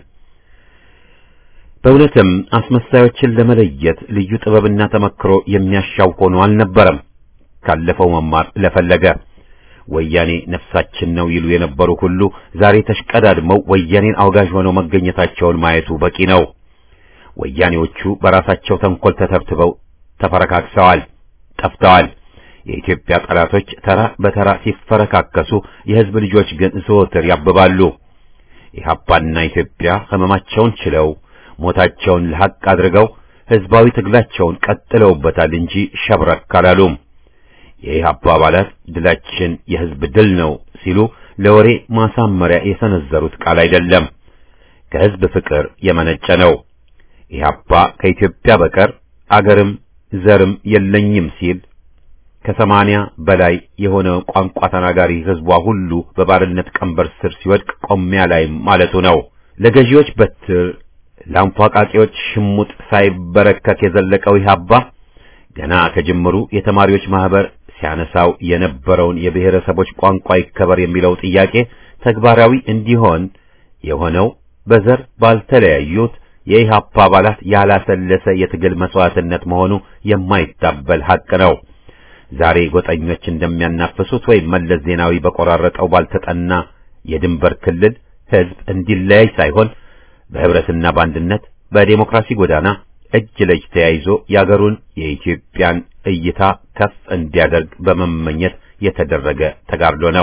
በእውነትም አስመሳዮችን ለመለየት ልዩ ጥበብና ተመክሮ የሚያሻው ሆኖ አልነበረም። ካለፈው መማር ለፈለገ ወያኔ ነፍሳችን ነው ይሉ የነበሩ ሁሉ ዛሬ ተሽቀዳድመው ወያኔን አውጋዥ ሆነው መገኘታቸውን ማየቱ በቂ ነው። ወያኔዎቹ በራሳቸው ተንኮል ተተብትበው ተፈረካክሰዋል፣ ጠፍተዋል። የኢትዮጵያ ጠላቶች ተራ በተራ ሲፈረካከሱ፣ የሕዝብ ልጆች ግን ዘወትር ያብባሉ። ኢህአፓና ኢትዮጵያ ህመማቸውን ችለው ሞታቸውን ለሐቅ አድርገው ህዝባዊ ትግላቸውን ቀጥለውበታል እንጂ ሸብረክ አላሉም። የኢህአፓ አባላት ድላችን የህዝብ ድል ነው ሲሉ ለወሬ ማሳመሪያ የሰነዘሩት ቃል አይደለም፣ ከህዝብ ፍቅር የመነጨ ነው። ኢህአፓ ከኢትዮጵያ በቀር አገርም ዘርም የለኝም ሲል ከሰማንያ በላይ የሆነ ቋንቋ ተናጋሪ ህዝቧ ሁሉ በባርነት ቀንበር ስር ሲወድቅ ቆሚያ ላይ ማለቱ ነው። ለገዢዎች በትር ለአንፏቃቂዎች ሽሙጥ ሳይበረከት የዘለቀው ኢህአፓ ገና ከጅምሩ የተማሪዎች ማህበር ሲያነሳው የነበረውን የብሔረሰቦች ቋንቋ ይከበር የሚለው ጥያቄ ተግባራዊ እንዲሆን የሆነው በዘር ባልተለያዩት የኢህአፓ አባላት ያላሰለሰ የትግል መስዋዕትነት መሆኑ የማይታበል ሐቅ ነው። ዛሬ ጎጠኞች እንደሚያናፍሱት ወይም መለስ ዜናዊ በቆራረጠው ባልተጠና የድንበር ክልል ህዝብ እንዲለያይ ሳይሆን በህብረትና በአንድነት በዴሞክራሲ ጎዳና እጅ ለእጅ ተያይዞ የአገሩን የኢትዮጵያን እይታ ከፍ እንዲያደርግ በመመኘት የተደረገ ተጋድሎ ነው።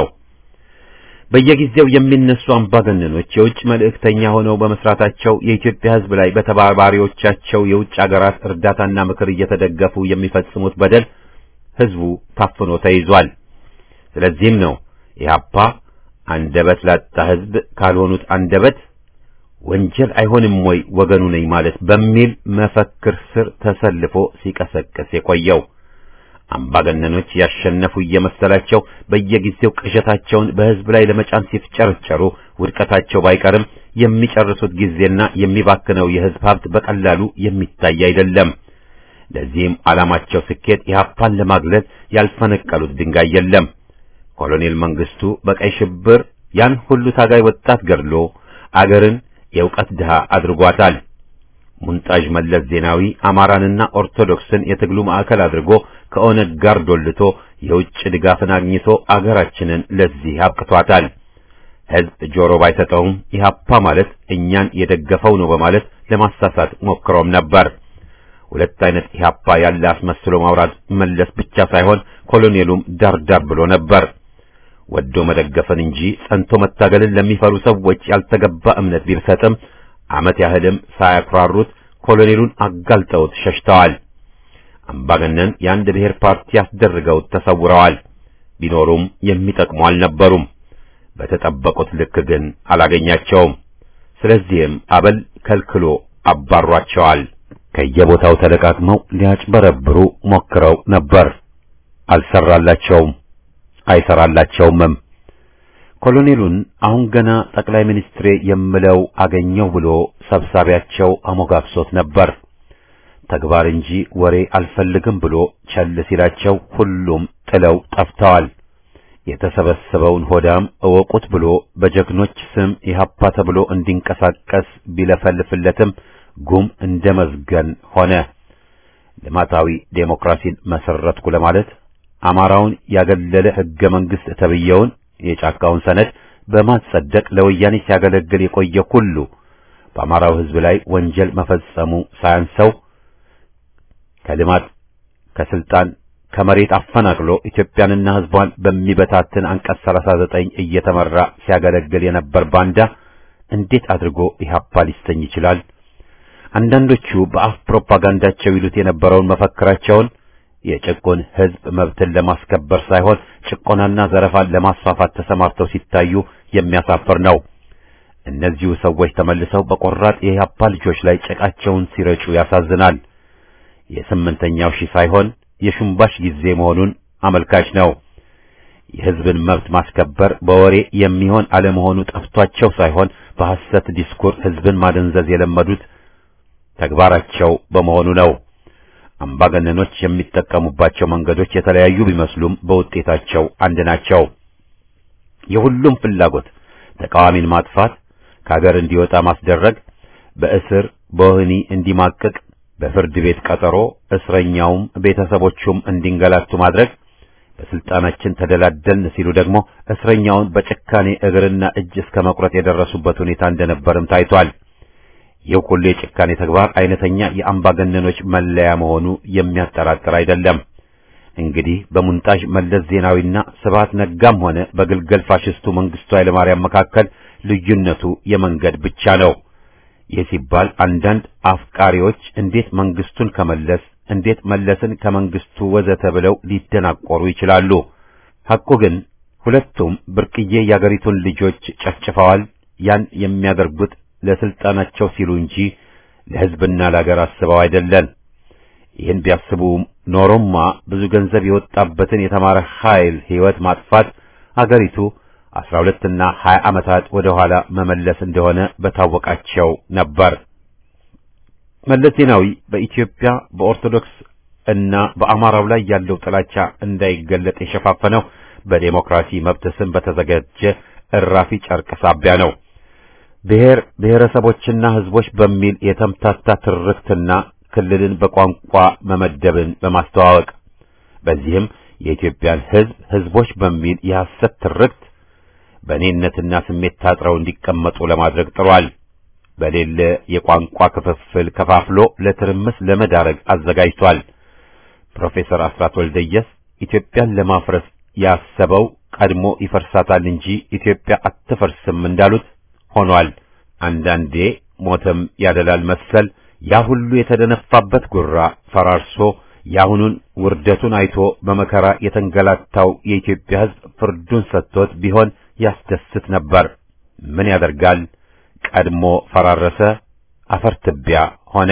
በየጊዜው የሚነሱ አምባገነኖች የውጭ መልእክተኛ ሆነው በመስራታቸው የኢትዮጵያ ህዝብ ላይ በተባባሪዎቻቸው የውጭ አገራት እርዳታና ምክር እየተደገፉ የሚፈጽሙት በደል ህዝቡ ታፍኖ ተይዟል። ስለዚህም ነው ኢህአፓ አንደበት ላጣ ህዝብ ካልሆኑት አንደበት ወንጀል አይሆንም ወይ ወገኑ ነኝ ማለት በሚል መፈክር ስር ተሰልፎ ሲቀሰቅስ የቆየው። አምባገነኖች ያሸነፉ እየመሰላቸው በየጊዜው ቅዠታቸውን በህዝብ ላይ ለመጫን ሲፍጨርጨሩ ውድቀታቸው ባይቀርም የሚጨርሱት ጊዜና የሚባክነው የህዝብ ሀብት በቀላሉ የሚታይ አይደለም። ለዚህም ዓላማቸው ስኬት ኢህአፓን ለማግለል ያልፈነቀሉት ድንጋይ የለም። ኮሎኔል መንግስቱ በቀይ ሽብር ያን ሁሉ ታጋይ ወጣት ገድሎ አገርን የእውቀት ድሃ አድርጓታል። ሙንጣዥ መለስ ዜናዊ አማራንና ኦርቶዶክስን የትግሉ ማዕከል አድርጎ ከኦነግ ጋር ዶልቶ የውጭ ድጋፍን አግኝቶ አገራችንን ለዚህ አብቅቷታል። ህዝብ ጆሮ ባይሰጠውም ኢህአፓ ማለት እኛን የደገፈው ነው በማለት ለማሳሳት ሞክሮም ነበር። ሁለት አይነት ኢህአፓ ያለ አስመስሎ ማውራት መለስ ብቻ ሳይሆን ኮሎኔሉም ዳርዳር ብሎ ነበር። ወዶ መደገፍን እንጂ ጸንቶ መታገልን ለሚፈሩ ሰዎች ያልተገባ እምነት ቢሰጥም ዓመት ያህልም ሳያኩራሩት ኮሎኔሉን አጋልጠውት ሸሽተዋል። አምባገነን የአንድ ብሔር ፓርቲ ያስደርገውት ተሰውረዋል። ቢኖሩም የሚጠቅሙ አልነበሩም። በተጠበቁት ልክ ግን አላገኛቸውም። ስለዚህም አበል ከልክሎ አባሯቸዋል። ከየቦታው ተለቃቅመው ሊያጭበረብሩ ሞክረው ነበር። አልሰራላቸውም፣ አይሰራላቸውምም። ኮሎኔሉን አሁን ገና ጠቅላይ ሚኒስትሬ የምለው አገኘው ብሎ ሰብሳቢያቸው አሞጋግሶት ነበር። ተግባር እንጂ ወሬ አልፈልግም ብሎ ቸል ሲላቸው ሁሉም ጥለው ጠፍተዋል። የተሰበሰበውን ሆዳም እወቁት ብሎ በጀግኖች ስም ኢህአፓ ተብሎ እንዲንቀሳቀስ ቢለፈልፍለትም ጉም እንደ መዝገን ሆነ። ልማታዊ ዴሞክራሲን መሰረትኩ ለማለት አማራውን ያገለለ ህገ መንግስት ተብየውን የጫካውን ሰነድ በማጸደቅ ለወያኔ ሲያገለግል የቆየ ሁሉ በአማራው ህዝብ ላይ ወንጀል መፈጸሙ ሳያንሰው ከልማት ከስልጣን ከመሬት አፈናቅሎ ኢትዮጵያንና ህዝቧን በሚበታትን አንቀጽ 39 እየተመራ ሲያገለግል የነበር ባንዳ እንዴት አድርጎ ኢህአፓ ሊሰኝ ይችላል? አንዳንዶቹ በአፍ ፕሮፓጋንዳቸው ይሉት የነበረውን መፈክራቸውን የጭቁን ህዝብ መብትን ለማስከበር ሳይሆን ጭቆናና ዘረፋን ለማስፋፋት ተሰማርተው ሲታዩ የሚያሳፍር ነው። እነዚሁ ሰዎች ተመልሰው በቆራጥ የኢህአፓ ልጆች ላይ ጭቃቸውን ሲረጩ ያሳዝናል። የስምንተኛው ሺህ ሳይሆን የሽምባሽ ጊዜ መሆኑን አመልካች ነው። የህዝብን መብት ማስከበር በወሬ የሚሆን አለመሆኑ ጠፍቷቸው ሳይሆን በሐሰት ዲስኩር ህዝብን ማደንዘዝ የለመዱት ተግባራቸው በመሆኑ ነው። አምባገነኖች የሚጠቀሙባቸው መንገዶች የተለያዩ ቢመስሉም በውጤታቸው አንድ ናቸው። የሁሉም ፍላጎት ተቃዋሚን ማጥፋት፣ ከሀገር እንዲወጣ ማስደረግ፣ በእስር በወህኒ እንዲማቅቅ በፍርድ ቤት ቀጠሮ እስረኛውም ቤተሰቦቹም እንዲንገላቱ ማድረግ፣ በስልጣናችን ተደላደልን ሲሉ ደግሞ እስረኛውን በጭካኔ እግርና እጅ እስከ መቁረጥ የደረሱበት ሁኔታ እንደነበርም ታይቷል። ይህ ሁሉ የጭካኔ ተግባር አይነተኛ የአምባገነኖች መለያ መሆኑ የሚያጠራጥር አይደለም። እንግዲህ በሙንጣዥ መለስ ዜናዊና ስብሐት ነጋም ሆነ በግልገል ፋሽስቱ መንግስቱ ኃይለማርያም መካከል ልዩነቱ የመንገድ ብቻ ነው። ይህ ሲባል አንዳንድ አፍቃሪዎች እንዴት መንግስቱን ከመለስ እንዴት መለስን ከመንግስቱ ወዘተ ብለው ሊደናቆሩ ይችላሉ። ሐቁ ግን ሁለቱም ብርቅዬ የአገሪቱን ልጆች ጨፍጭፈዋል። ያን የሚያደርጉት ለስልጣናቸው ሲሉ እንጂ ለሕዝብና ለአገር አስበው አይደለም። ይህን ቢያስቡ ኖሮማ ብዙ ገንዘብ የወጣበትን የተማረ ኃይል ሕይወት ማጥፋት አገሪቱ አስራ ሁለትና ሀያ ዓመታት ወደ ኋላ መመለስ እንደሆነ በታወቃቸው ነበር። መለስ ዜናዊ በኢትዮጵያ በኦርቶዶክስ እና በአማራው ላይ ያለው ጥላቻ እንዳይገለጥ የሸፋፈነው በዴሞክራሲ መብት ስም በተዘጋጀ እራፊ ጨርቅ ሳቢያ ነው። ብሔር ብሔረሰቦችና ሕዝቦች በሚል የተምታታ ትርክትና ክልልን በቋንቋ መመደብን በማስተዋወቅ በዚህም የኢትዮጵያን ሕዝብ ሕዝቦች በሚል የሐሰት ትርክት በእኔነትና ስሜት ታጥረው እንዲቀመጡ ለማድረግ ጥሯል። በሌለ የቋንቋ ክፍፍል ከፋፍሎ ለትርምስ ለመዳረግ አዘጋጅቷል። ፕሮፌሰር አስራት ወልደየስ ኢትዮጵያን ለማፍረስ ያሰበው ቀድሞ ይፈርሳታል እንጂ ኢትዮጵያ አትፈርስም እንዳሉት ሆኗል። አንዳንዴ ሞተም ያደላል መሰል ያ ሁሉ የተደነፋበት ጉራ ፈራርሶ የአሁኑን ውርደቱን አይቶ በመከራ የተንገላታው የኢትዮጵያ ሕዝብ ፍርዱን ሰጥቶት ቢሆን ያስደስት ነበር። ምን ያደርጋል? ቀድሞ ፈራረሰ፣ አፈር ትቢያ ሆነ።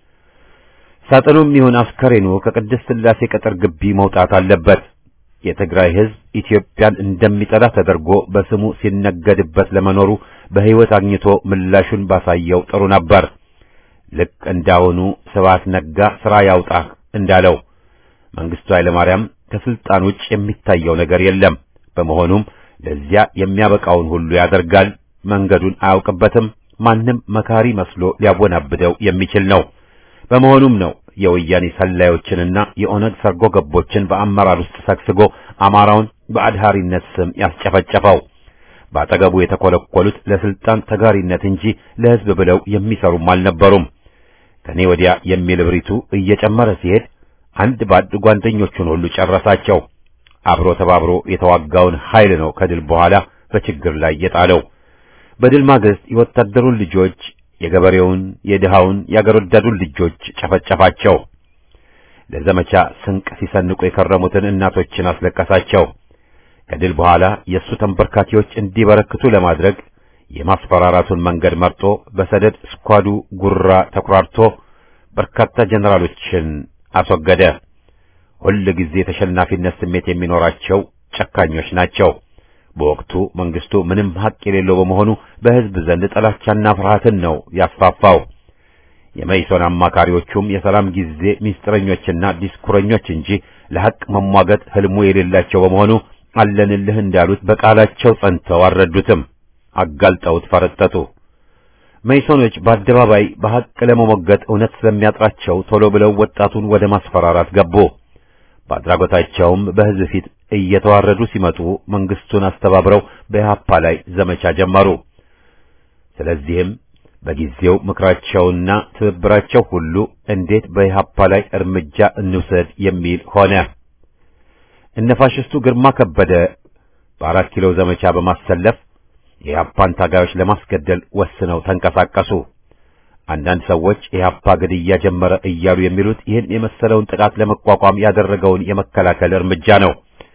ሳጥኑም ይሁን አስከሬኑ ከቅድስት ሥላሴ ቅጥር ግቢ መውጣት አለበት። የትግራይ ሕዝብ ኢትዮጵያን እንደሚጠላ ተደርጎ በስሙ ሲነገድበት ለመኖሩ በሕይወት አግኝቶ ምላሹን ባሳየው ጥሩ ነበር። ልክ እንዳሁኑ ስብሐት ነጋ ሥራ ያውጣህ እንዳለው መንግስቱ ኃይለማርያም ከስልጣን ውጭ የሚታየው ነገር የለም። በመሆኑም ለዚያ የሚያበቃውን ሁሉ ያደርጋል። መንገዱን አያውቅበትም። ማንም መካሪ መስሎ ሊያወናብደው የሚችል ነው። በመሆኑም ነው የወያኔ ሰላዮችንና የኦነግ ሰርጎ ገቦችን በአመራር ውስጥ ሰግስጎ አማራውን በአድሃሪነት ስም ያስጨፈጨፈው። በአጠገቡ የተኮለኮሉት ለስልጣን ተጋሪነት እንጂ ለሕዝብ ብለው የሚሰሩም አልነበሩም። ከኔ ወዲያ የሚል እብሪቱ እየጨመረ ሲሄድ አንድ ባድ ጓደኞቹን ሁሉ ጨረሳቸው። አብሮ ተባብሮ የተዋጋውን ኃይል ነው ከድል በኋላ በችግር ላይ የጣለው። በድል ማግስት የወታደሩን ልጆች፣ የገበሬውን፣ የድሃውን፣ የአገር ወዳዱን ልጆች ጨፈጨፋቸው። ለዘመቻ ስንቅ ሲሰንቁ የከረሙትን እናቶችን አስለቀሳቸው። ከድል በኋላ የእሱ ተንበርካኪዎች እንዲበረክቱ ለማድረግ የማስፈራራቱን መንገድ መርጦ በሰደድ ስኳዱ ጉራ ተኩራርቶ በርካታ ጀነራሎችን አስወገደ። ሁል ጊዜ የተሸናፊነት ስሜት የሚኖራቸው ጨካኞች ናቸው። በወቅቱ መንግስቱ ምንም ሀቅ የሌለው በመሆኑ በሕዝብ ዘንድ ጥላቻና ፍርሃትን ነው ያስፋፋው። የመይሶን አማካሪዎቹም የሰላም ጊዜ ሚስጥረኞችና ዲስኩረኞች እንጂ ለሐቅ መሟገት ህልሙ የሌላቸው በመሆኑ አለንልህ እንዳሉት በቃላቸው ጸንተው አልረዱትም። አጋልጠውት ፈረጠጡ። መይሶኖች በአደባባይ በሐቅ ለመሞገት እውነት ስለሚያጥራቸው ቶሎ ብለው ወጣቱን ወደ ማስፈራራት ገቡ። በአድራጎታቸውም በሕዝብ ፊት እየተዋረዱ ሲመጡ መንግስቱን አስተባብረው በኢህአፓ ላይ ዘመቻ ጀመሩ። ስለዚህም በጊዜው ምክራቸውና ትብብራቸው ሁሉ እንዴት በኢህአፓ ላይ እርምጃ እንውሰድ የሚል ሆነ። እነ ፋሽስቱ ግርማ ከበደ በአራት ኪሎ ዘመቻ በማሰለፍ የኢህአፓን ታጋዮች ለማስገደል ወስነው ተንቀሳቀሱ። አንዳንድ ሰዎች ኢህአፓ ግድያ ጀመረ እያሉ የሚሉት ይህን የመሰለውን ጥቃት ለመቋቋም ያደረገውን የመከላከል እርምጃ ነው።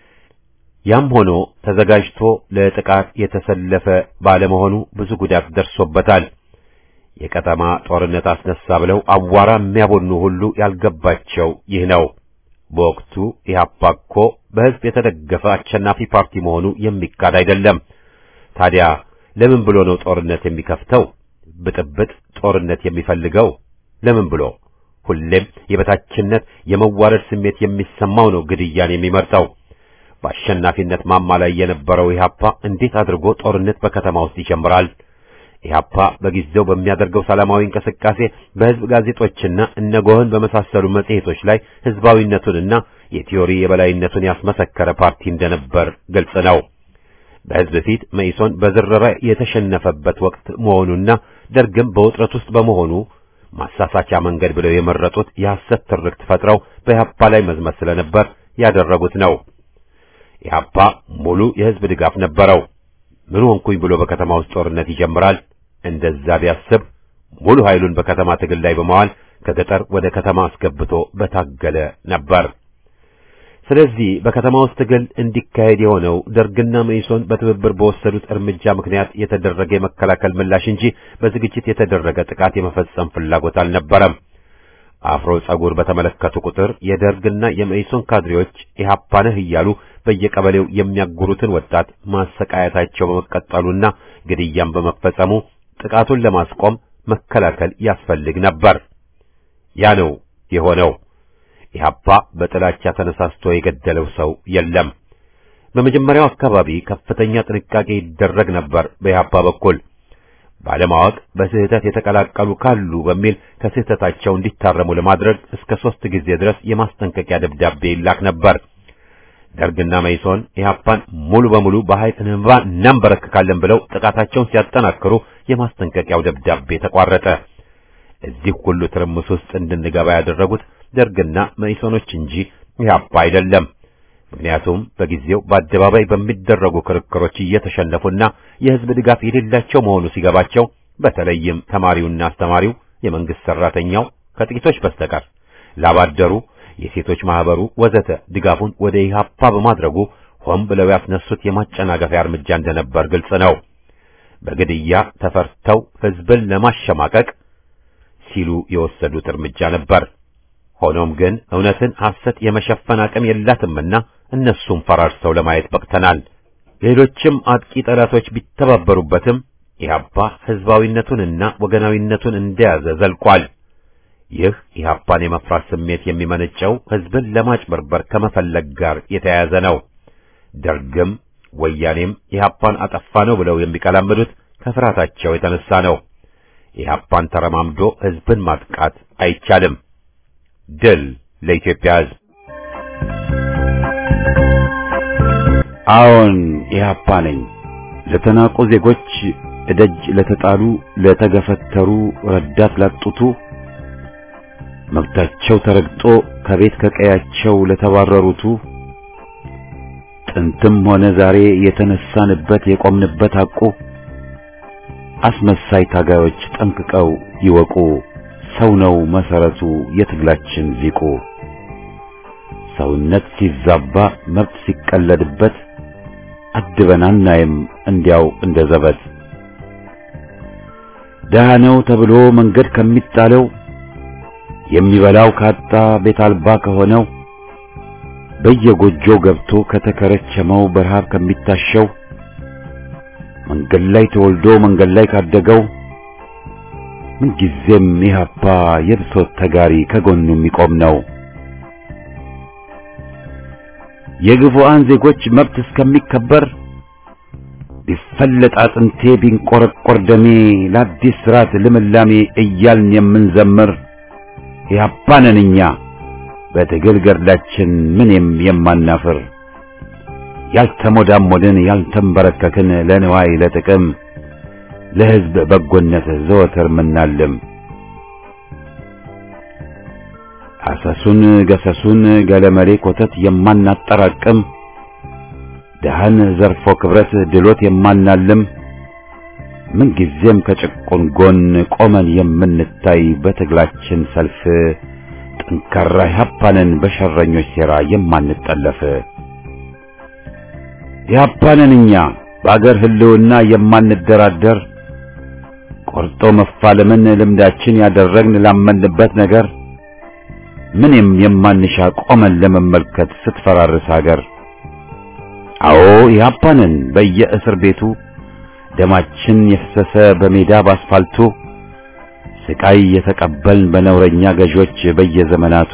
ያም ሆኖ ተዘጋጅቶ ለጥቃት የተሰለፈ ባለመሆኑ ብዙ ጉዳት ደርሶበታል። የቀጠማ ጦርነት አስነሳ ብለው አዋራ የሚያቦኑ ሁሉ ያልገባቸው ይህ ነው። በወቅቱ ኢህአፓ እኮ በሕዝብ የተደገፈ አሸናፊ ፓርቲ መሆኑ የሚካድ አይደለም። ታዲያ ለምን ብሎ ነው ጦርነት የሚከፍተው? ብጥብጥ ጦርነት የሚፈልገው ለምን ብሎ? ሁሌም የበታችነት የመዋረድ ስሜት የሚሰማው ነው ግድያን የሚመርጠው። በአሸናፊነት ማማ ላይ የነበረው ኢህአፓ እንዴት አድርጎ ጦርነት በከተማ ውስጥ ይጀምራል? ኢህአፓ በጊዜው በሚያደርገው ሰላማዊ እንቅስቃሴ በሕዝብ ጋዜጦችና እነጎህን በመሳሰሉ መጽሔቶች ላይ ሕዝባዊነቱንና የቲዮሪ የበላይነቱን ያስመሰከረ ፓርቲ እንደነበር ግልጽ ነው። በሕዝብ ፊት መኢሶን በዝረራ የተሸነፈበት ወቅት መሆኑና ደርግም በውጥረት ውስጥ በመሆኑ ማሳሳቻ መንገድ ብለው የመረጡት የሐሰት ትርክት ፈጥረው በኢህአፓ ላይ መዝመት ስለነበር ያደረጉት ነው። ኢህአፓ ሙሉ የሕዝብ ድጋፍ ነበረው። ምን ሆንኩኝ ብሎ በከተማ ውስጥ ጦርነት ይጀምራል? እንደዛ ቢያስብ ሙሉ ኃይሉን በከተማ ትግል ላይ በመዋል ከገጠር ወደ ከተማ አስገብቶ በታገለ ነበር። ስለዚህ በከተማ ውስጥ ትግል እንዲካሄድ የሆነው ደርግና መኢሶን በትብብር በወሰዱት እርምጃ ምክንያት የተደረገ የመከላከል ምላሽ እንጂ በዝግጅት የተደረገ ጥቃት የመፈጸም ፍላጎት አልነበረም። አፍሮ ጸጉር በተመለከቱ ቁጥር የደርግና የመኢሶን ካድሬዎች ኢህአፓ ነህ እያሉ በየቀበሌው የሚያጉሩትን ወጣት ማሰቃየታቸው በመቀጠሉና ግድያም በመፈጸሙ ጥቃቱን ለማስቆም መከላከል ያስፈልግ ነበር። ያ ነው የሆነው። ኢህአፓ በጥላቻ ተነሳስቶ የገደለው ሰው የለም። በመጀመሪያው አካባቢ ከፍተኛ ጥንቃቄ ይደረግ ነበር በኢህአፓ በኩል ባለማወቅ በስህተት የተቀላቀሉ ካሉ በሚል ከስህተታቸው እንዲታረሙ ለማድረግ እስከ ሦስት ጊዜ ድረስ የማስጠንቀቂያ ደብዳቤ ይላክ ነበር። ደርግና መይሶን ኢህአፓን ሙሉ በሙሉ በኃይል እንባ እናንበረክካለን ብለው ጥቃታቸውን ሲያጠናክሩ የማስጠንቀቂያው ደብዳቤ ተቋረጠ። እዚህ ሁሉ ትርምስ ውስጥ እንድንገባ ያደረጉት ደርግና መኢሶኖች እንጂ ኢህአፓ አይደለም። ምክንያቱም በጊዜው በአደባባይ በሚደረጉ ክርክሮች እየተሸነፉና የህዝብ ድጋፍ የሌላቸው መሆኑ ሲገባቸው በተለይም ተማሪውና አስተማሪው፣ የመንግስት ሰራተኛው ከጥቂቶች በስተቀር ላባደሩ፣ የሴቶች ማህበሩ ወዘተ ድጋፉን ወደ ኢህአፓ በማድረጉ ሆን ብለው ያስነሱት የማጨናገፊያ እርምጃ እንደነበር ግልጽ ነው። በግድያ ተፈርተው ህዝብን ለማሸማቀቅ ሲሉ የወሰዱት እርምጃ ነበር። ሆኖም ግን እውነትን ሐሰት የመሸፈን አቅም የላትምና እነሱም ፈራርሰው ለማየት በቅተናል። ሌሎችም አጥቂ ጠላቶች ቢተባበሩበትም ኢህአፓ ህዝባዊነቱንና ወገናዊነቱን እንደያዘ ዘልቋል። ይህ ኢህአፓን የመፍራት ስሜት የሚመነጨው ህዝብን ለማጭበርበር ከመፈለግ ጋር የተያያዘ ነው። ደርግም ወያኔም ኢህአፓን አጠፋ ነው ብለው የሚቀላምዱት ከፍርሃታቸው የተነሳ ነው። ኢህአፓን ተረማምዶ ህዝብን ማጥቃት አይቻልም። ድል ለኢትዮጵያ ህዝብ። አዎን ኢህአፓ ነኝ። ለተናቁ ዜጎች እደጅ ለተጣሉ ለተገፈተሩ ረዳት ላጡቱ መብታቸው ተረግጦ ከቤት ከቀያቸው ለተባረሩቱ ጥንትም ሆነ ዛሬ የተነሳንበት የቆምንበት ሐቁ አስመሳይ ታጋዮች ጠንቅቀው ይወቁ። ሰው ነው መሰረቱ የትግላችን ሊቁ። ሰውነት ሲዛባ መብት ሲቀለድበት አድበን አናይም እንዲያው እንደ ዘበት። ደሃ ነው ተብሎ መንገድ ከሚጣለው የሚበላው ካጣ ቤት አልባ ከሆነው በየጎጆው ገብቶ ከተከረቸመው በረሃብ ከሚታሸው መንገድ ላይ ተወልዶ መንገድ ላይ ካደገው ምንጊዜም ኢህአፓ የብሶት ተጋሪ ከጎኑ የሚቆም ነው። የግፉአን ዜጎች መብት እስከሚከበር ቢፈለጥ አጥንቴ ቢንቆረቆር ደሜ ለአዲስ ስርዓት ልምላሜ እያልን የምንዘምር ኢህአፓ ነን እኛ በትግል ገድላችን ምንም የማናፍር ያልተሞዳሞድን ያልተንበረከክን ለንዋይ ለጥቅም ለህዝብ በጎነት ዘወትር ምናልም አሰሱን ገሰሱን ገለመሌ ኮተት የማናጠራቅም ደሃን ዘርፎ ክብረት ድሎት የማናልም ምንጊዜም ከጭቁን ጎን ቆመን የምንታይ በትግላችን ሰልፍ ጠንካራ ኢህአፓንን በሸረኞች ሴራ የማንጠለፍ ኢህአፓንን እኛ በአገር ህልውና የማንደራደር ቆርጦ መፋለምን ልምዳችን ያደረግን ላመንበት ነገር ምንም የማንሻ ቆመን ለመመልከት ስትፈራርስ ሀገር። አዎ ኢህአፓንን በየእስር ቤቱ ደማችን የፈሰሰ በሜዳ ባስፋልቱ ስቃይ የተቀበልን በነውረኛ ገዦች በየዘመናቱ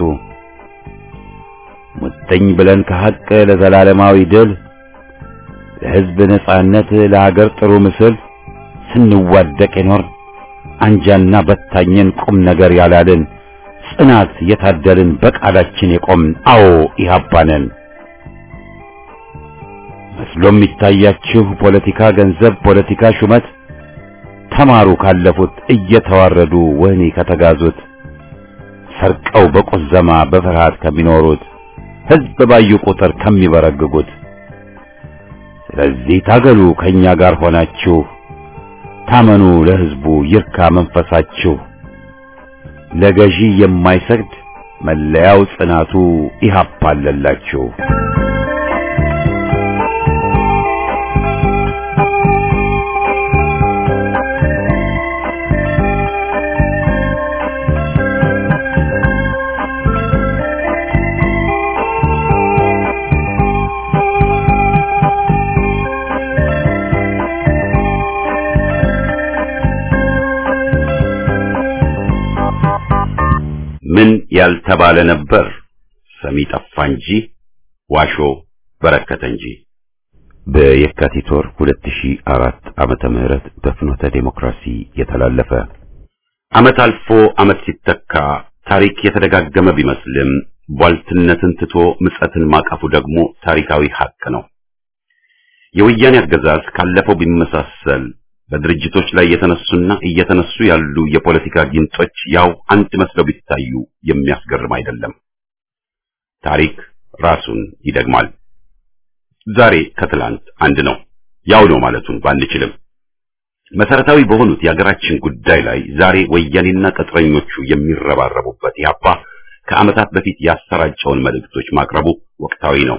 ሙጥኝ ብለን ከሐቅ ለዘላለማዊ ድል ለህዝብ ነጻነት ለሀገር ጥሩ ምስል ስንዋደቅ የኖር አንጃና በታኘን ቁም ነገር ያላልን ጽናት የታደልን በቃላችን የቆምን አዎ ኢህአፓ ነን። መስሎ የሚታያችሁ ፖለቲካ ገንዘብ፣ ፖለቲካ ሹመት ተማሩ ካለፉት እየተዋረዱ ወህኒ ከተጋዙት ሰርቀው በቁዘማ በፍርሃት ከሚኖሩት ህዝብ ባዩ ቁጥር ከሚበረግጉት። ስለዚህ ታገሉ ከኛ ጋር ሆናችሁ ታመኑ ለሕዝቡ ይርካ መንፈሳችሁ ለገዢ የማይሰግድ መለያው ጽናቱ ኢህአፓ አለላችሁ። ምን ያልተባለ ነበር ሰሚ ጠፋ እንጂ ዋሾ በረከተ እንጂ። በየካቲት ወር 2004 ዓመተ ምህረት በፍኖተ ዴሞክራሲ የተላለፈ ዓመት አልፎ ዓመት ሲተካ ታሪክ የተደጋገመ ቢመስልም ቧልትነትን ትቶ ምጸትን ማቀፉ ደግሞ ታሪካዊ ሀቅ ነው። የወያኔ አገዛዝ ካለፈው ቢመሳሰል በድርጅቶች ላይ የተነሱና እየተነሱ ያሉ የፖለቲካ ጊንጦች ያው አንድ መስለው ቢታዩ የሚያስገርም አይደለም። ታሪክ ራሱን ይደግማል። ዛሬ ከትላንት አንድ ነው፣ ያው ነው ማለቱን ባንችልም መሰረታዊ በሆኑት የሀገራችን ጉዳይ ላይ ዛሬ ወያኔና ቅጥረኞቹ የሚረባረቡበት ያፓ ከዓመታት በፊት ያሰራጨውን መልእክቶች ማቅረቡ ወቅታዊ ነው።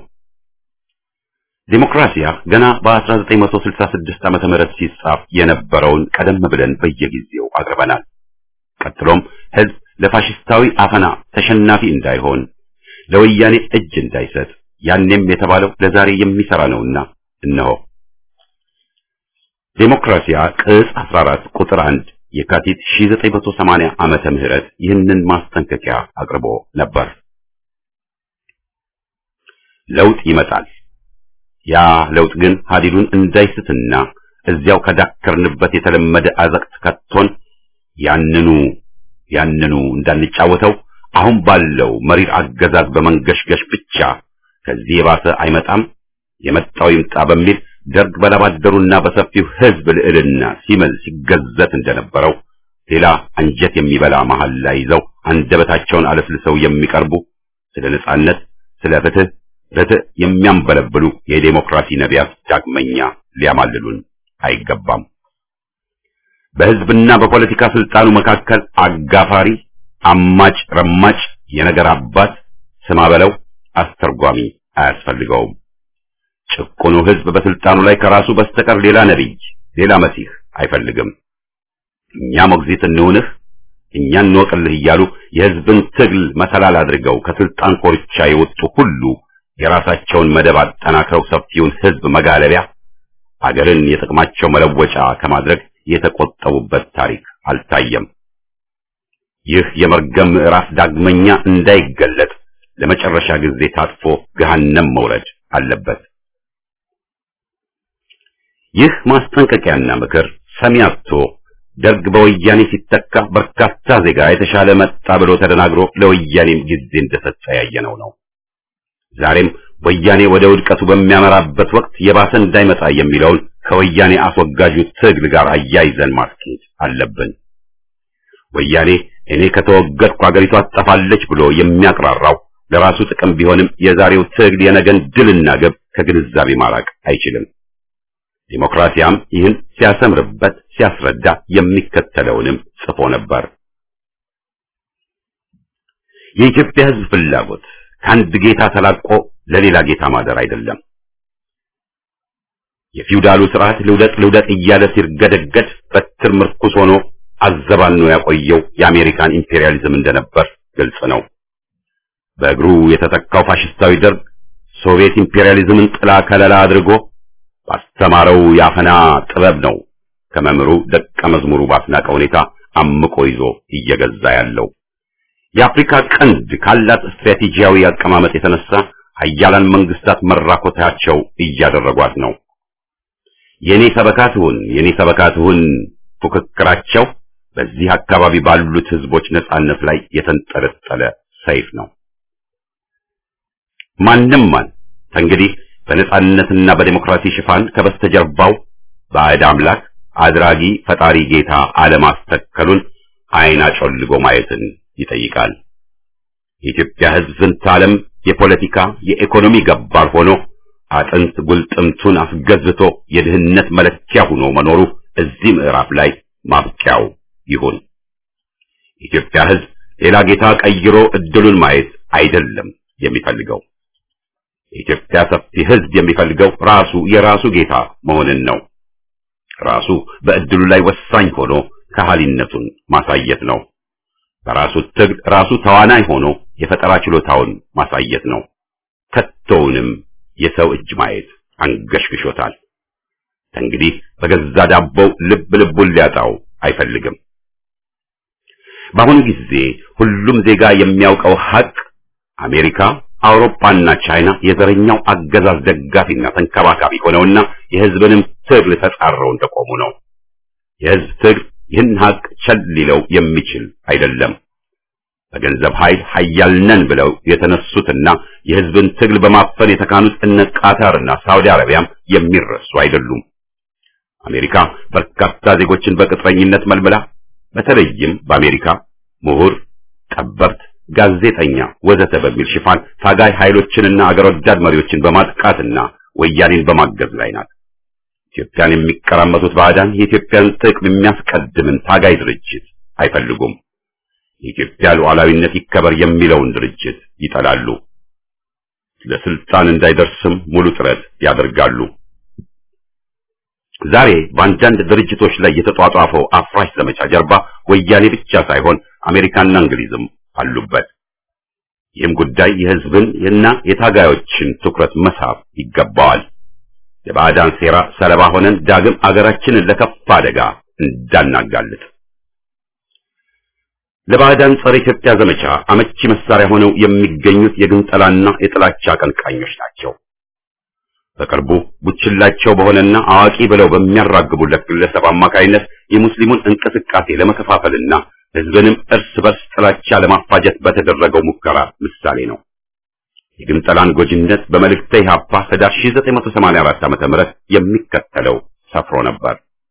ዴሞክራሲያ ገና በ1966 ዓመተ ምህረት ሲጻፍ የነበረውን ቀደም ብለን በየጊዜው አቅርበናል። ቀጥሎም ህዝብ ለፋሽስታዊ አፈና ተሸናፊ እንዳይሆን ለወያኔ እጅ እንዳይሰጥ ያኔም የተባለው ለዛሬ የሚሰራ ነውና እነሆ ዴሞክራሲያ ቅጽ 14 ቁጥር 1 የካቲት 1980 ዓመተ ምህረት ይህንን ማስጠንቀቂያ አቅርቦ ነበር። ለውጥ ይመጣል። ያ ለውጥ ግን ሀዲዱን እንዳይስትና እዚያው ከዳከርንበት የተለመደ አዘቅት ከቶን ያንኑ ያንኑ እንዳንጫወተው አሁን ባለው መሪር አገዛዝ በመንገሽገሽ ብቻ ከዚህ የባሰ አይመጣም፣ የመጣው ይምጣ በሚል ደርግ በላባደሩና በሰፊው ህዝብ ልዕልና ሲምል ሲገዘት እንደነበረው ሌላ አንጀት የሚበላ መሐላ ይዘው አንደበታቸውን አለስልሰው የሚቀርቡ ስለ ነጻነት፣ ስለ ፍትህ ርትዕ የሚያንበለብሉ የዴሞክራሲ ነቢያት ዳግመኛ ሊያማልሉን አይገባም። በህዝብና በፖለቲካ ስልጣኑ መካከል አጋፋሪ፣ አማጭ፣ ረማጭ፣ የነገር አባት ስማ በለው አስተርጓሚ አያስፈልገውም። ጭቁኑ ህዝብ በስልጣኑ ላይ ከራሱ በስተቀር ሌላ ነቢይ፣ ሌላ መሲህ አይፈልግም። እኛ ሞግዚት እንሁንህ፣ እኛ እንወቅልህ እያሉ የህዝብን ትግል መሰላል አድርገው ከስልጣን ኮርቻ የወጡ ሁሉ የራሳቸውን መደብ አጠናክረው ሰፊውን ህዝብ መጋለቢያ አገርን የጥቅማቸው መለወጫ ከማድረግ የተቆጠቡበት ታሪክ አልታየም። ይህ የመርገም ምዕራፍ ዳግመኛ እንዳይገለጥ ለመጨረሻ ጊዜ ታጥፎ ገሃነም መውረድ አለበት። ይህ ማስጠንቀቂያና ምክር ሰሚ አጥቶ ደርግ በወያኔ ሲተካ በርካታ ዜጋ የተሻለ መጣ ብሎ ተደናግሮ ለወያኔም ጊዜ እንደሰጠ ያየነው ነው። ዛሬም ወያኔ ወደ ውድቀቱ በሚያመራበት ወቅት የባሰ እንዳይመጣ የሚለውን ከወያኔ አስወጋጁ ትግል ጋር አያይዘን ማስኬድ አለብን። ወያኔ እኔ ከተወገድኩ አገሪቷ ትጠፋለች ብሎ የሚያቅራራው ለራሱ ጥቅም ቢሆንም የዛሬው ትግል የነገን ድልና ግብ ከግንዛቤ ማራቅ አይችልም። ዲሞክራሲያም ይህን ሲያሰምርበት ሲያስረዳ የሚከተለውንም ጽፎ ነበር። የኢትዮጵያ ሕዝብ ፍላጎት ከአንድ ጌታ ተላቆ ለሌላ ጌታ ማደር አይደለም። የፊውዳሉ ስርዓት ልውደቅ ልውደቅ እያለ ሲርገደገድ በትር ምርኩስ ሆኖ አዘባኖ ያቆየው የአሜሪካን ኢምፔሪያሊዝም እንደነበር ግልጽ ነው። በእግሩ የተተካው ፋሽስታዊ ደርግ ሶቪየት ኢምፔሪያሊዝምን ጥላ ከለላ አድርጎ ባስተማረው የአፈና ጥበብ ነው ከመምህሩ ደቀ መዝሙሩ ባስናቀ ሁኔታ አምቆ ይዞ እየገዛ ያለው። የአፍሪካ ቀንድ ካላት ስትራቴጂያዊ አቀማመጥ የተነሳ ሀያላን መንግስታት መራኮታቸው እያደረጓት ነው። የኔ ሰበካትሁን የኔ ሰበካትሁን ፉክክራቸው በዚህ አካባቢ ባሉት ህዝቦች ነጻነት ላይ የተንጠለጠለ ሰይፍ ነው። ማንም ማን እንግዲህ በነጻነትና በዴሞክራሲ ሽፋን ከበስተጀርባው ባዕድ አምላክ አድራጊ ፈጣሪ ጌታ አለማስተከሉን አይን አጮልጎ ማየትን ይጠይቃል። የኢትዮጵያ ህዝብ ዝንተ ዓለም የፖለቲካ የኢኮኖሚ ገባር ሆኖ አጥንት ጉልጥምቱን አስገዝቶ የድህነት መለኪያ ሆኖ መኖሩ እዚህ ምዕራፍ ላይ ማብቂያው ይሁን። የኢትዮጵያ ሕዝብ ሌላ ጌታ ቀይሮ እድሉን ማየት አይደለም የሚፈልገው። የኢትዮጵያ ሰፊ ሕዝብ የሚፈልገው ራሱ የራሱ ጌታ መሆንን ነው። ራሱ በእድሉ ላይ ወሳኝ ሆኖ ከሃሊነቱን ማሳየት ነው። በራሱ ትግል ራሱ ተዋናይ ሆኖ የፈጠራ ችሎታውን ማሳየት ነው። ከቶውንም የሰው እጅ ማየት አንገሽግሾታል። እንግዲህ በገዛ ዳቦው ልብ ልቡን ሊያጣው አይፈልግም። በአሁኑ ጊዜ ሁሉም ዜጋ የሚያውቀው ሀቅ አሜሪካ፣ አውሮፓና ቻይና የዘረኛው አገዛዝ ደጋፊና ተንከባካቢ ሆነውና የሕዝብንም ትግል ተጻረው እንደቆሙ ነው። የሕዝብ ትግል ይህን ሀቅ ቸል ሊለው የሚችል አይደለም። በገንዘብ ኃይል ኃያል ነን ብለው የተነሱትና የሕዝብን ትግል በማፈን የተካኑት እነ ቃታርና ሳውዲ አረቢያም የሚረሱ አይደሉም። አሜሪካ በርካታ ዜጎችን በቅጥረኝነት መልምላ በተለይም በአሜሪካ ምሁር፣ ጠበብት፣ ጋዜጠኛ ወዘተ በሚል ሽፋን ታጋይ ኃይሎችንና አገር ወዳድ መሪዎችን በማጥቃትና ወያኔን በማገዝ ላይ ናት። ኢትዮጵያን የሚቀራመቱት ባዕዳን የኢትዮጵያን ጥቅም የሚያስቀድምን ታጋይ ድርጅት አይፈልጉም። የኢትዮጵያ ሉዓላዊነት ይከበር የሚለውን ድርጅት ይጠላሉ። ለስልጣን እንዳይደርስም ሙሉ ጥረት ያደርጋሉ። ዛሬ በአንዳንድ ድርጅቶች ላይ የተጧጧፈው አፍራሽ ዘመቻ ጀርባ ወያኔ ብቻ ሳይሆን አሜሪካና እንግሊዝም አሉበት። ይህም ጉዳይ የሕዝብን እና የታጋዮችን ትኩረት መሳብ ይገባዋል። የባዕዳን ሴራ ሰለባ ሆነን ዳግም አገራችንን ለከፋ አደጋ እንዳናጋልጥ ለባዕዳን ጸረ ኢትዮጵያ ዘመቻ አመቺ መሳሪያ ሆነው የሚገኙት የግንጠላና የጥላቻ አቀንቃኞች ናቸው። በቅርቡ ቡችላቸው በሆነና አዋቂ ብለው በሚያራግቡለት ግለሰብ አማካይነት የሙስሊሙን እንቅስቃሴ ለመከፋፈልና ሕዝብንም እርስ በርስ ጥላቻ ለማፋጀት በተደረገው ሙከራ ምሳሌ ነው። የግንጠላን ጎጂነት በመልእክተ ኢሕአፓ ህዳር 1984 ዓ.ም የሚከተለው ሰፍሮ ነበር።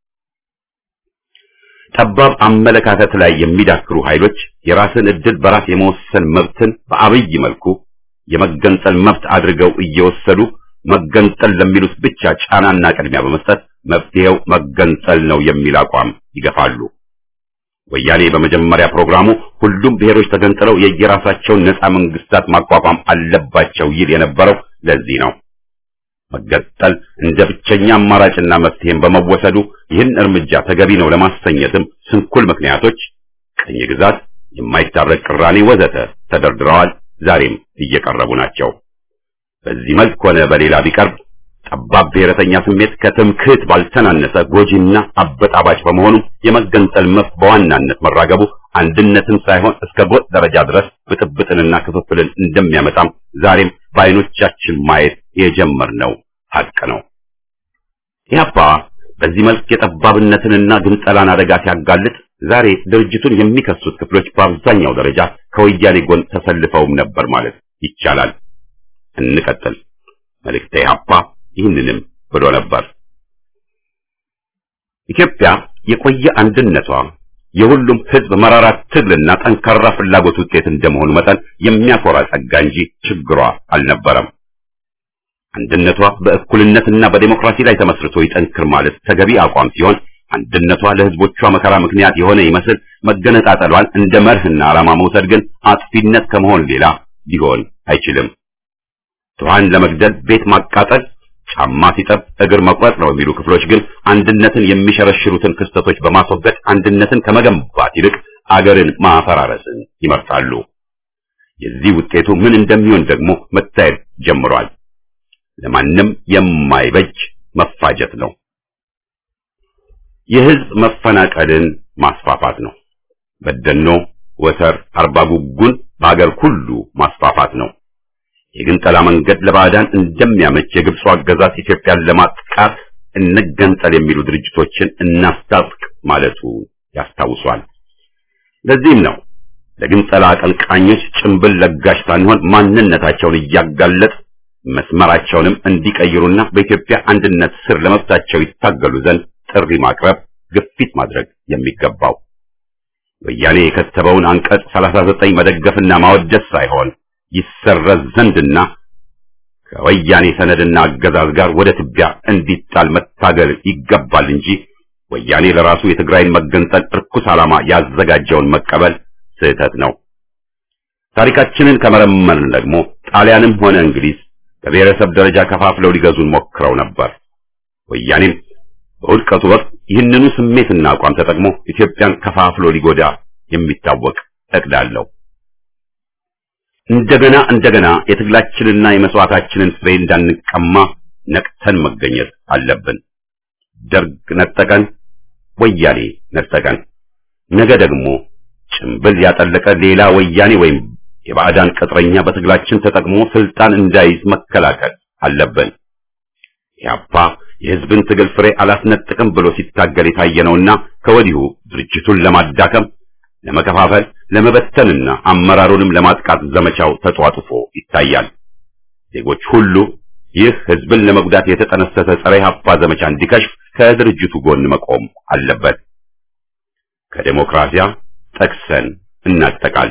ጠባብ አመለካከት ላይ የሚዳክሩ ኃይሎች የራስን ዕድል በራስ የመወሰን መብትን በአብይ መልኩ የመገንጠል መብት አድርገው እየወሰዱ መገንጠል ለሚሉት ብቻ ጫናና ቅድሚያ በመስጠት መፍትሄው መገንጠል ነው የሚል አቋም ይገፋሉ። ወያኔ በመጀመሪያ ፕሮግራሙ ሁሉም ብሔሮች ተገንጥለው የየራሳቸውን ነፃ መንግስታት ማቋቋም አለባቸው ይል የነበረው ለዚህ ነው። መገንጠል እንደ ብቸኛ አማራጭና መፍትሄም በመወሰዱ ይህን እርምጃ ተገቢ ነው ለማሰኘትም ስንኩል ምክንያቶች፣ ቅኝ ግዛት፣ የማይታረቅ ቅራኔ ወዘተ ተደርድረዋል። ዛሬም እየቀረቡ ናቸው። በዚህ መልክ ሆነ በሌላ ቢቀርብ ጠባብ ብሔረተኛ ስሜት ከትምክህት ባልተናነሰ ጎጂና አበጣባጭ በመሆኑ የመገንጠል መብት በዋናነት መራገቡ አንድነትን ሳይሆን እስከ ጎጥ ደረጃ ድረስ ብጥብጥንና ክፍፍልን እንደሚያመጣም ዛሬም በዓይኖቻችን ማየት የጀመርነው ሀቅ ነው። ኢህአፓ በዚህ መልክ የጠባብነትንና ግንጠላን አደጋ ሲያጋልጥ ዛሬ ድርጅቱን የሚከሱት ክፍሎች በአብዛኛው ደረጃ ከወያኔ ጎን ተሰልፈውም ነበር ማለት ይቻላል። እንቀጥል። መልእክተ ኢህአፓ ይህንንም ብሎ ነበር። ኢትዮጵያ የቆየ አንድነቷ የሁሉም ሕዝብ መራራ ትግልና ጠንካራ ፍላጎት ውጤት እንደመሆኑ መጠን የሚያኮራ ጸጋ እንጂ ችግሯ አልነበረም። አንድነቷ በእኩልነትና በዴሞክራሲ ላይ ተመስርቶ ይጠንክር ማለት ተገቢ አቋም ሲሆን አንድነቷ ለሕዝቦቿ መከራ ምክንያት የሆነ ይመስል መገነጣጠሏን እንደ መርህና ዓላማ መውሰድ ግን አጥፊነት ከመሆን ሌላ ሊሆን አይችልም። ድሃን ለመግደል ቤት ማቃጠል፣ ጫማ ሲጠብ እግር መቁረጥ ነው የሚሉ ክፍሎች ግን አንድነትን የሚሸረሽሩትን ክስተቶች በማስወገድ አንድነትን ከመገንባት ይልቅ አገርን ማፈራረስን ይመርጣሉ። የዚህ ውጤቱ ምን እንደሚሆን ደግሞ መታየት ጀምሯል። ለማንም የማይበጅ መፋጀት ነው። የህዝብ መፈናቀልን ማስፋፋት ነው። በደኖ፣ ወተር፣ አርባ ጉጉን በአገር ሁሉ ማስፋፋት ነው። የግንጠላ መንገድ ለባዕዳን እንደሚያመች የግብፁ አገዛዝ ኢትዮጵያን ለማጥቃት እንገንጠል የሚሉ ድርጅቶችን እናስታጥቅ ማለቱ ያስታውሷል። ለዚህም ነው ለግንጠላ አቀንቃኞች ጭንብል ለጋሽ ሳንሆን ማንነታቸውን እያጋለጥ መስመራቸውንም እንዲቀይሩና በኢትዮጵያ አንድነት ስር ለመብታቸው ይታገሉ ዘንድ ጥሪ ማቅረብ፣ ግፊት ማድረግ የሚገባው ወያኔ የከተበውን አንቀጽ 39 መደገፍና ማወደስ ሳይሆን ይሰረዝ ዘንድና ከወያኔ ሰነድና አገዛዝ ጋር ወደ ትቢያ እንዲጣል መታገል ይገባል እንጂ ወያኔ ለራሱ የትግራይን መገንጠል እርኩስ ዓላማ ያዘጋጀውን መቀበል ስህተት ነው። ታሪካችንን ከመረመርን ደግሞ ጣሊያንም ሆነ እንግሊዝ በብሔረሰብ ደረጃ ከፋፍለው ሊገዙን ሞክረው ነበር። ወያኔም በውድቀቱ ወቅት ይህንኑ ስሜትና አቋም ተጠቅሞ ኢትዮጵያን ከፋፍሎ ሊጎዳ የሚታወቅ እቅድ አለው። እንደገና እንደገና የትግላችንና የመስዋዕታችንን ፍሬ እንዳንቀማ ነቅተን መገኘት አለብን። ደርግ ነጠቀን፣ ወያኔ ነጠቀን። ነገ ደግሞ ጭምብል ያጠለቀ ሌላ ወያኔ ወይም የባዕዳን ቅጥረኛ በትግላችን ተጠቅሞ ስልጣን እንዳይዝ መከላከል አለብን። ያፓ የህዝብን ትግል ፍሬ አላስነጥቅም ብሎ ሲታገል የታየ ነውና ከወዲሁ ድርጅቱን ለማዳከም፣ ለመከፋፈል፣ ለመበተንና አመራሩንም ለማጥቃት ዘመቻው ተጧጡፎ ይታያል። ዜጎች ሁሉ ይህ ህዝብን ለመጉዳት የተጠነሰሰ ጸረ ኢህአፓ ዘመቻ እንዲከሽፍ ከድርጅቱ ጎን መቆም አለበት። ከዴሞክራሲያ ጠቅሰን እናጠቃል።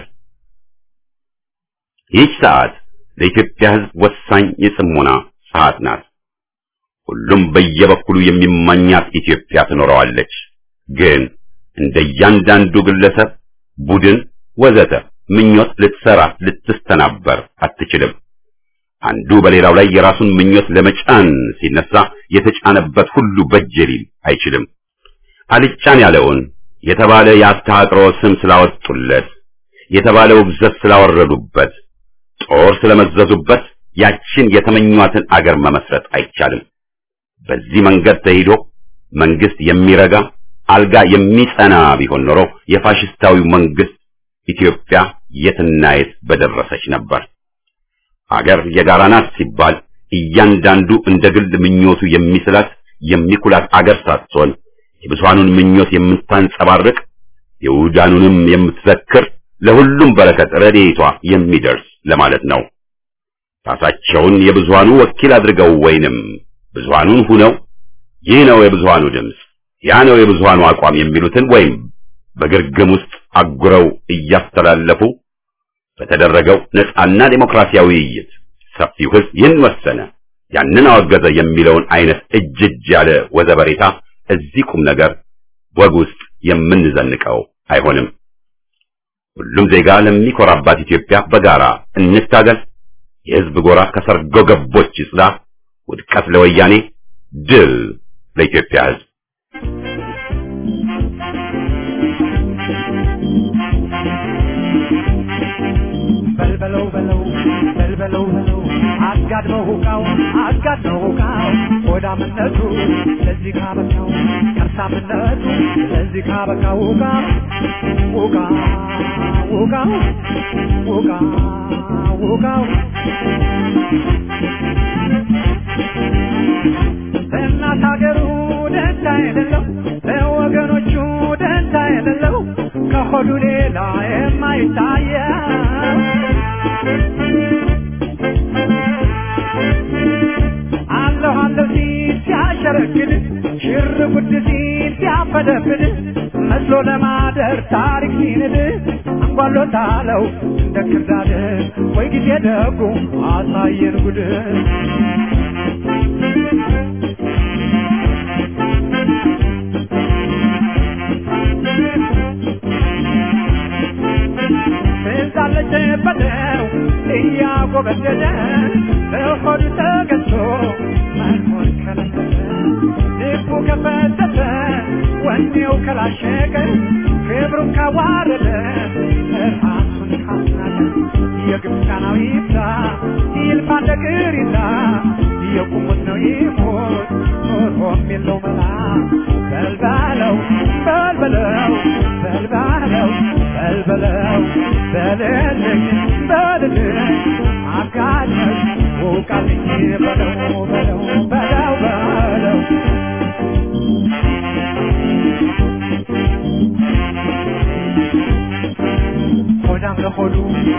ይህች ሰዓት ለኢትዮጵያ ህዝብ ወሳኝ የጽሞና ሰዓት ናት። ሁሉም በየበኩሉ የሚመኛት ኢትዮጵያ ትኖረዋለች። ግን እንደ እያንዳንዱ ግለሰብ፣ ቡድን፣ ወዘተ ምኞት ልትሰራ ልትስተናበር አትችልም። አንዱ በሌላው ላይ የራሱን ምኞት ለመጫን ሲነሳ የተጫነበት ሁሉ በጀ ሊል አይችልም። አልጫን ያለውን የተባለ የአስተሃቅሮ ስም ስላወጡለት፣ የተባለ ውግዘት ስላወረዱበት፣ ጦር ስለመዘዙበት ያችን የተመኟትን አገር መመስረት አይቻልም። በዚህ መንገድ ተሄዶ መንግስት የሚረጋ አልጋ የሚጸና ቢሆን ኖሮ የፋሽስታዊው መንግስት ኢትዮጵያ የትና የት በደረሰች ነበር። አገር የጋራ ናት ሲባል እያንዳንዱ እንደ ግል ምኞቱ የሚስላት የሚኩላት አገር ሳትሆን የብዙሃኑን ምኞት የምታንጸባርቅ የውዳኑንም የምትዘክር ለሁሉም በረከት ረድኤቷ የሚደርስ ለማለት ነው። ራሳቸውን የብዙሃኑ ወኪል አድርገው ወይንም ብዙሃኑን ሁነው ይህ ነው የብዙሃኑ ድምፅ፣ ያ ነው የብዙሃኑ አቋም የሚሉትን ወይም በግርግም ውስጥ አጉረው እያስተላለፉ በተደረገው ነጻና ዴሞክራሲያዊ ውይይት ሰፊው ሕዝብ ይህን ወሰነ፣ ያንን አወገዘ የሚለውን አይነት እጅ እጅ ያለ ወዘበሬታ እዚህ ቁም ነገር ወግ ውስጥ የምንዘንቀው አይሆንም። ሁሉም ዜጋ ለሚኮራባት ኢትዮጵያ በጋራ እንታገል። የሕዝብ ጎራ ከሰርጎ ገቦች ይጽዳ። ውድቀት ለወያኔ፣ ድል ለኢትዮጵያ ሕዝብ። በልበለው በለው በልበለው በለው አጋድመው ሁቃው አጋድመው ሁቃው ሆዳምነቱ ለዚህ ካበቃው ከርሳምነቱ ለዚህ ካበቃው ሁቃ ሁቃ ሁቃው ሁቃ ሁቃው እናት ሀገሩ ደንታ የሌለው ለወገኖቹ ደንታ የሌለው ከሆዱ ሌላ የማይታየው አለሁ አለሁ ሲል ሲያሸረግድ ሽር ጉድ ሲል ሲያፈደፍድ መስሎ ለማደር ታሪክ ሲንድ አንጓሎታለው እንደ ክርዳድ ወይ ጊዜ ደጉ አሳየን ጉድ ትዛለች በለው እያጎበደደ በሆዱ ተገዝቶ መኖር ከለከለ ልቡ ከፈተተ ወኔው ከላሸቀ ክብሩን ካዋረደ ራሱን ካስናቀ የግብፃናዊ ይብዛ ይልፋ እንደ ቅሪታ የቁሙት ነው ይሞት ኖሮም የለው መላ በልባለው በልበለው በልባለው በልበለው በልልኝ በልልኝ አጋለኝ ውቃልኝ በለው በለው በለው በለው ሆዳም ለሆዱ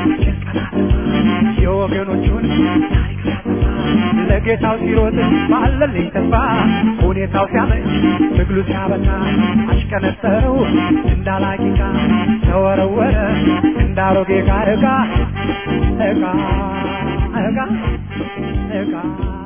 የወገኖቹን ታሪክ ሲያጠፋ ለጌታው ሲሮጥ ባለልኝ ተስፋ ሁኔታው ሲያመች ትግሉ ሲያበቃ አሽቀነጠረው እንዳላቂቃ ተወረወረ እንዳሮጌ ዕቃ ዕቃ ዕቃ ዕቃ ዕቃ